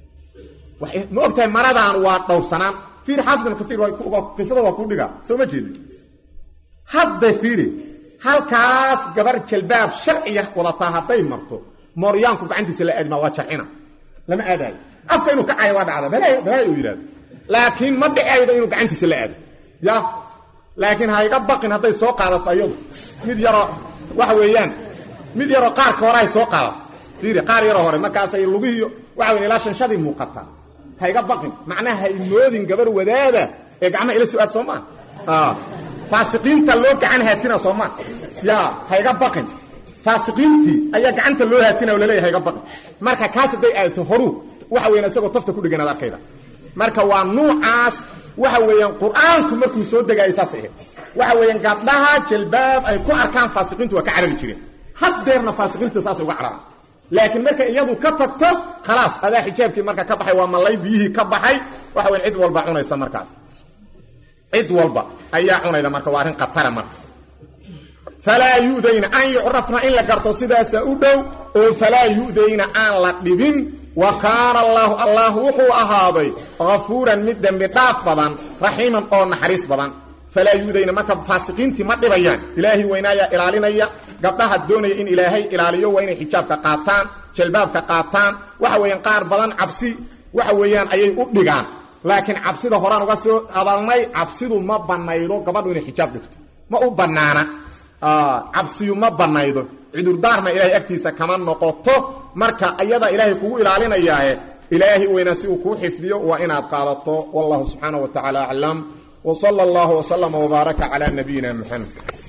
ma ogtahay maradaan waa dhowrsanaan fiiri xaafid ibn kasiir qisada waa ku dhigaa soo ma jeedi hadda fiiri halkaas gabar jalbaab sharciga wadataa hadday marto mooryaanku gacantiisa la aadmaa waa jarcina lama aadaayo afka inuu ka cayo waa dhacda balaayo uu yidhahdo laakiin ma dhicaydo inuu gacantiisa la aado ya laakiin hayga baqin hadday soo qaadato ayadu mid yaroo waxa weeyaan mid yaroo qaarka hore ay soo qaadato fiiri qaar yaroo hore markaasay lugihiyo waxa weya ilaa shanshadii muuqataa hayga baqin macnaha hay moodin gabar wadaada ee gacmaha ila so-aad soo maa faasiqiinta loo gacan haatina soo maa ya hayga baqin faasiqiintii ayaa gacanta loo haatina oo laleeya hayga baqin marka kaas hadday aadato horuu waxa weyan isagoo tafta ku dheganaad arkayda marka waa nuucaas waxa weeyaan qur-aanku markuu soo degaayo saas ahayd waxa weeyaan gabdhaha jalbaab ay ku arkaan faasiqiintu waa ka carari jireen haddeerna faasiqiinta saasay uga cararaan laakiin marka iyadu ka tagto khalaas adaa xijaabkii marka ka baxay waa malay biyihii ka baxay waxa weyn cid walba cunaysa markaas cid walba ayaa cunayda marka waa arrin khatara marka falaa yu'dayna an yucrafna in la garto sidaasa u dhow oo falaa yu'dayna aan la dhibin wa kaana allaahu allah wuxuu ahaaday hafuuran mid dembi dhaaf badan raxiiman oo naxariis badan falaa yu'dayna marka faasiqiintii ma dhibayaan ilaahay weynaayaa ilaalinaya gabdhaha doonaya in ilaahay ilaaliyo waa inay xijaabka qaataan jalbaabka qaataan waxa weeyaan qaar badan cabsi waxa weeyaan ayay u dhigaan laakiin cabsida horaan uga soo hadalnay cabsidu ma banaydo gabadhu inay xijaab dhigto ma u bannaana cabsiyu ma banaydo cudurdaarna ilaahay agtiisa kama noqoto marka ayada ilaahay kugu ilaalinayaae ilaahay weynaa si uu kuu xifdiyo waa inaad qaadato wallahu subxaanaه wa tacaala aclam w salى اllah وslama وbaaraka calى nabiyina mxamed